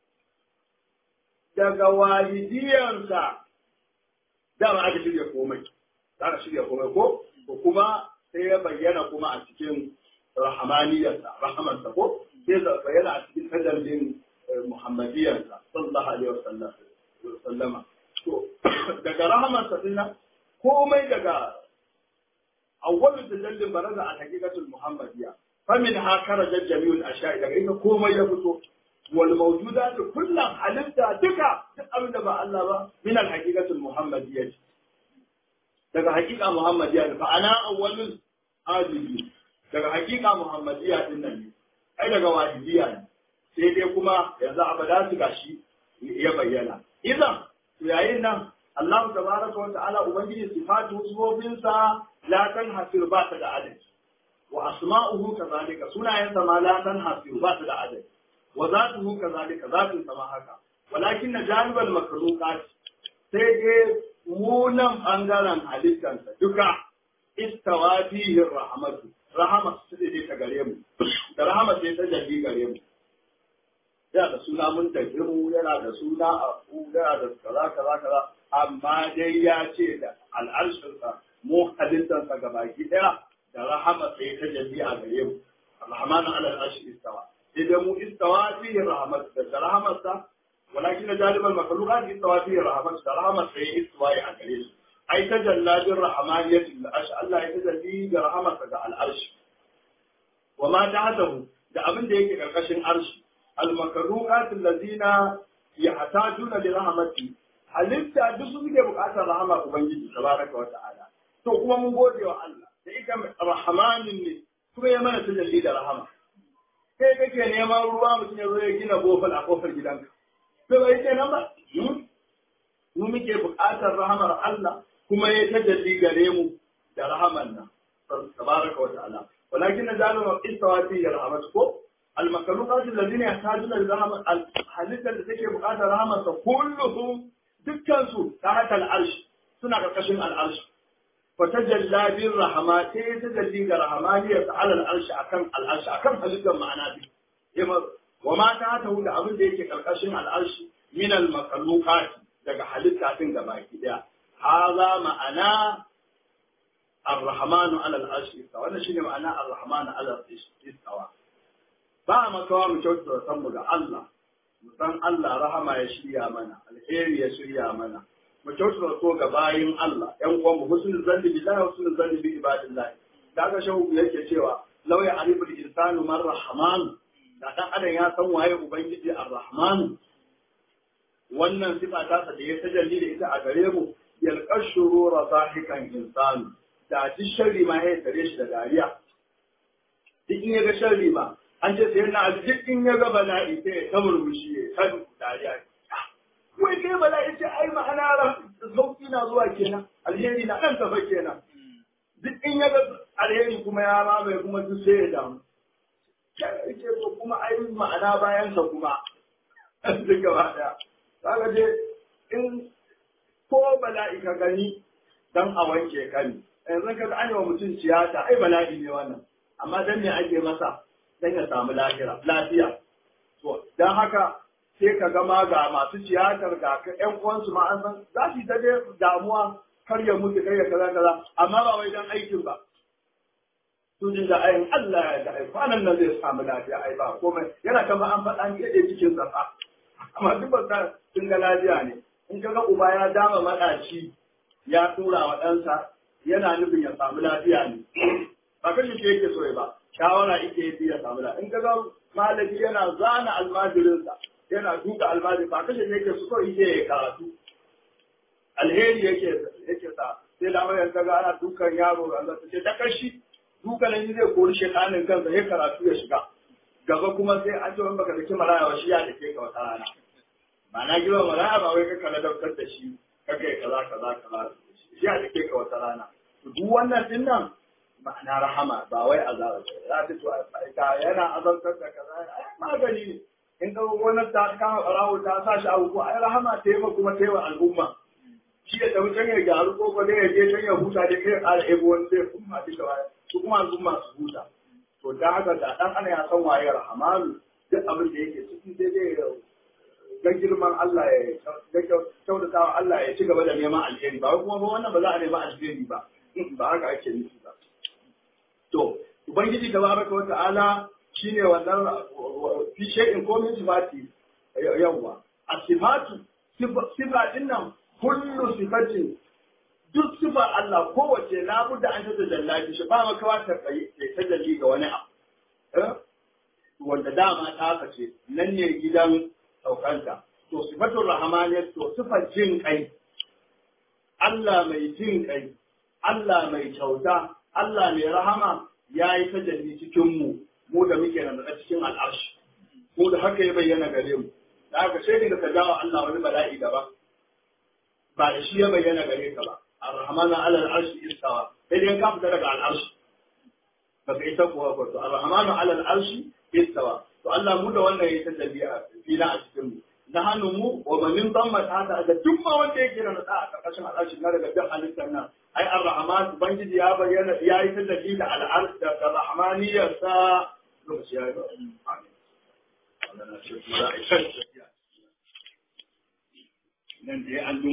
daga walidiyansa dama aka shirya komai aka shirya komai ko ko kuma sai ya bayyana kuma a cikin rahamaniyarsa rahamansa ko sai ya bayyana a cikin tajallin muhammadiyarsa sallallahu alaihi wasallam sallama to daga rahamansa din nan komai daga awwalu tajallin baraza a haqiqatul muhammadiyya famin ha karaja jami'ul ashya'i daga ita komai ya fito wal mawjudat kullum halitta duka duk abin da ba Allah ba min al haqiqatul muhammadiyya daga haqiqa muhammadiyya fa ana awwalul adili daga haqiqa muhammadiyya din nan ne ai daga wahidiyya ne sai dai kuma yanzu abada su gashi ya bayyana idan yayin nan Allah tabaraka wa ta'ala ubangiji sifatu sufofinsa la tanhasir ba ta da adadi wa asma'uhu kazalika sunayensa ma la tanhasir ba ta da adadi wa zatuhu kazalika zatun sama haka walakin na janibal makhluqat sai dai munan bangaren halittansa duka istawa fihi rahmatu rahama su dai ta gare mu da rahama sai ta jalli gare mu yana da suna mun mu yana da suna a yana da kaza kaza kaza amma dai ya ce da al'arshinsa mu halittansa gabaki daya da rahama sai ta jalli a gare mu rahmanu ala al'arshi istawa sai dai mu istawa fihi rahmat da rahmatsa walakin jalibal makhluqat istawa fihi rahmat da rahmat sai istawa a gare su ai tajalla bir rahmaniyati al'arsh Allah ya tajalli da rahmatsa ga al'arsh wa ma ta'atahu da abin da yake karkashin arshi al makhluqat allazina yahtajuna li rahmati halitta duk su suke bukatar rahama ubangiji tabaraka wa ta'ala to kuma mun gode wa Allah da ita rahmanin ne kuma ya mana tajalli da rahama kai kake neman ruwa mutum ya zo ya gina bofal a kofar gidanka to bai ce nan ba mu muke buƙatar rahamar Allah kuma ya tajalli gare mu da rahaman nan tabaraka wa ta'ala walakin najalu ma istawa fi rahmat ko al makhluqat alladhina yahtajuna li rahmat al halitta da take buƙatar rahamar sa kulluhum dukkan su tahta al arsh suna karkashin al arsh فتجلى بالرحمة تجلي برحمانية على العرش أكم العرش أكم هلقا معنا به وما تاته لأبن ديك كالقشن العرش من المخلوقات daga halitta din gaba daya haza ma'ana ar-rahmanu ala al-arsh istawa wannan shine ma'ana ar-rahmanu ala al-arsh istawa ba makawa mu kyautata san mu ga Allah mu san Allah rahama ya shirya mana alheri ya shirya mana mu kyautata so ga bayin Allah ƴan uwan mu husnul zanni billahi wa husnul zanni bi ibadillah daga shahu yake cewa law ya arifu al-insanu man rahman da dan adam ya san waye ubangiji ar-rahman wannan sifa ta da ya tajalli da ita a gare mu yalqar shurura zahikan insanu da duk sharri ma ya tare shi da dariya duk in ya ga sharri ma an ce sai na duk in ya ga bala'i sai ya ta murmushi ya ta dariya wai kai bala'i ce ai ma'ana sauki na zuwa kenan alheri na kan tafa kenan duk in ya ga alheri kuma ya mamaye kuma duk sai ya damu kai ce to kuma ai ma'ana bayan sa kuma duk gaba daya kaga dai in ko bala'i ka gani dan a wanke ka ne yanzu ka an yi wa mutum tiyata ai bala'i ne wannan amma dan me ake masa dan ya samu lafiya lafiya to dan haka sai ka gama ga masu tiyatar ga ka ƴan uwansu ma an san za su yi ta damuwa kar ya mutu kar ya kaza kaza amma ba wai dan aikin ba su jin da ayin Allah ya da ai kwanan nan zai samu lafiya ai ba komai yana kama an faɗa ni yadda cikin sa amma duk ba sun ga lafiya ne in ka ga uba ya dama maɗaci ya tura wa ɗansa yana nufin ya samu lafiya ne ba kashe shi yake so ba shawara ike yi ya samu lafiya in ka ga malami yana zana almajirinsa yana duka almajiri ba kashe shi yake so kawai ike ya karatu alheri yake yake sa sai da mai ka ga ana dukan yaro Allah ta ce ta kashi dukalan zai kori shekanin kansa ya karatu ya shiga gaba kuma sai an ce wani baka daki maraya wa shi ya dake ka wata rana ma'ana girma maraya ba wai ka kala daukar da shi ka kai kaza kaza kaza shi ya dake ka wata rana to duk wannan din nan ma'ana rahama ba wai azaba ce za ta to ka yana azantar da kaza ai magani ne in ka wani ta kama barawo ta sa shi abu ko ai rahama ta yi kuma ta yi wa al'umma shi da tafi can ya gyaru ko ko ya je can ya huta dai kai ya ƙara ebo wani zai kuma duka baya su kuma al'umma su huta to da haka da dan ana ya san waye rahamanu duk abin da yake ciki sai dai ga girman Allah ya ga kyautata wa Allah ya ci gaba da neman alheri ba kuma ba wannan ba za a nema alheri ba ba haka ake nufi ba to ubangiji tabaraka wa ta'ala shine wannan fi shay'in ko min sifati yawa asifatu sifa din nan kullu sifatin duk sifar Allah kowace labudda an ta jallabi shi ba makawa ta ta jalli ga wani abu wanda dama ta haka ce nan ne gidan saukanta to sifatul rahmaniyya to sifar jin kai Allah mai jin kai Allah mai kyauta Allah mai rahama ya yi tajalli cikin mu mu da muke nan da cikin al'arshi mu da haka ya bayyana gare mu da haka sai da ka jawo Allah wani bala'i daban ba da shi ya bayyana gare ka ba الرحمن على العرش استوى إذن كم تلك على العرش فبعثك وقلت الرحمن على العرش استوى فالله مدى وانا يتجلي فينا أشكره نحن مو ومن ضمت هذا هذا ثم وانا يكينا نتاع كشم العرش نرى قدر عن السنة أي الرحمن بنجد يا بيانا يا يتجلي على العرش الرحمانية سا لمس يا آمين nan dai an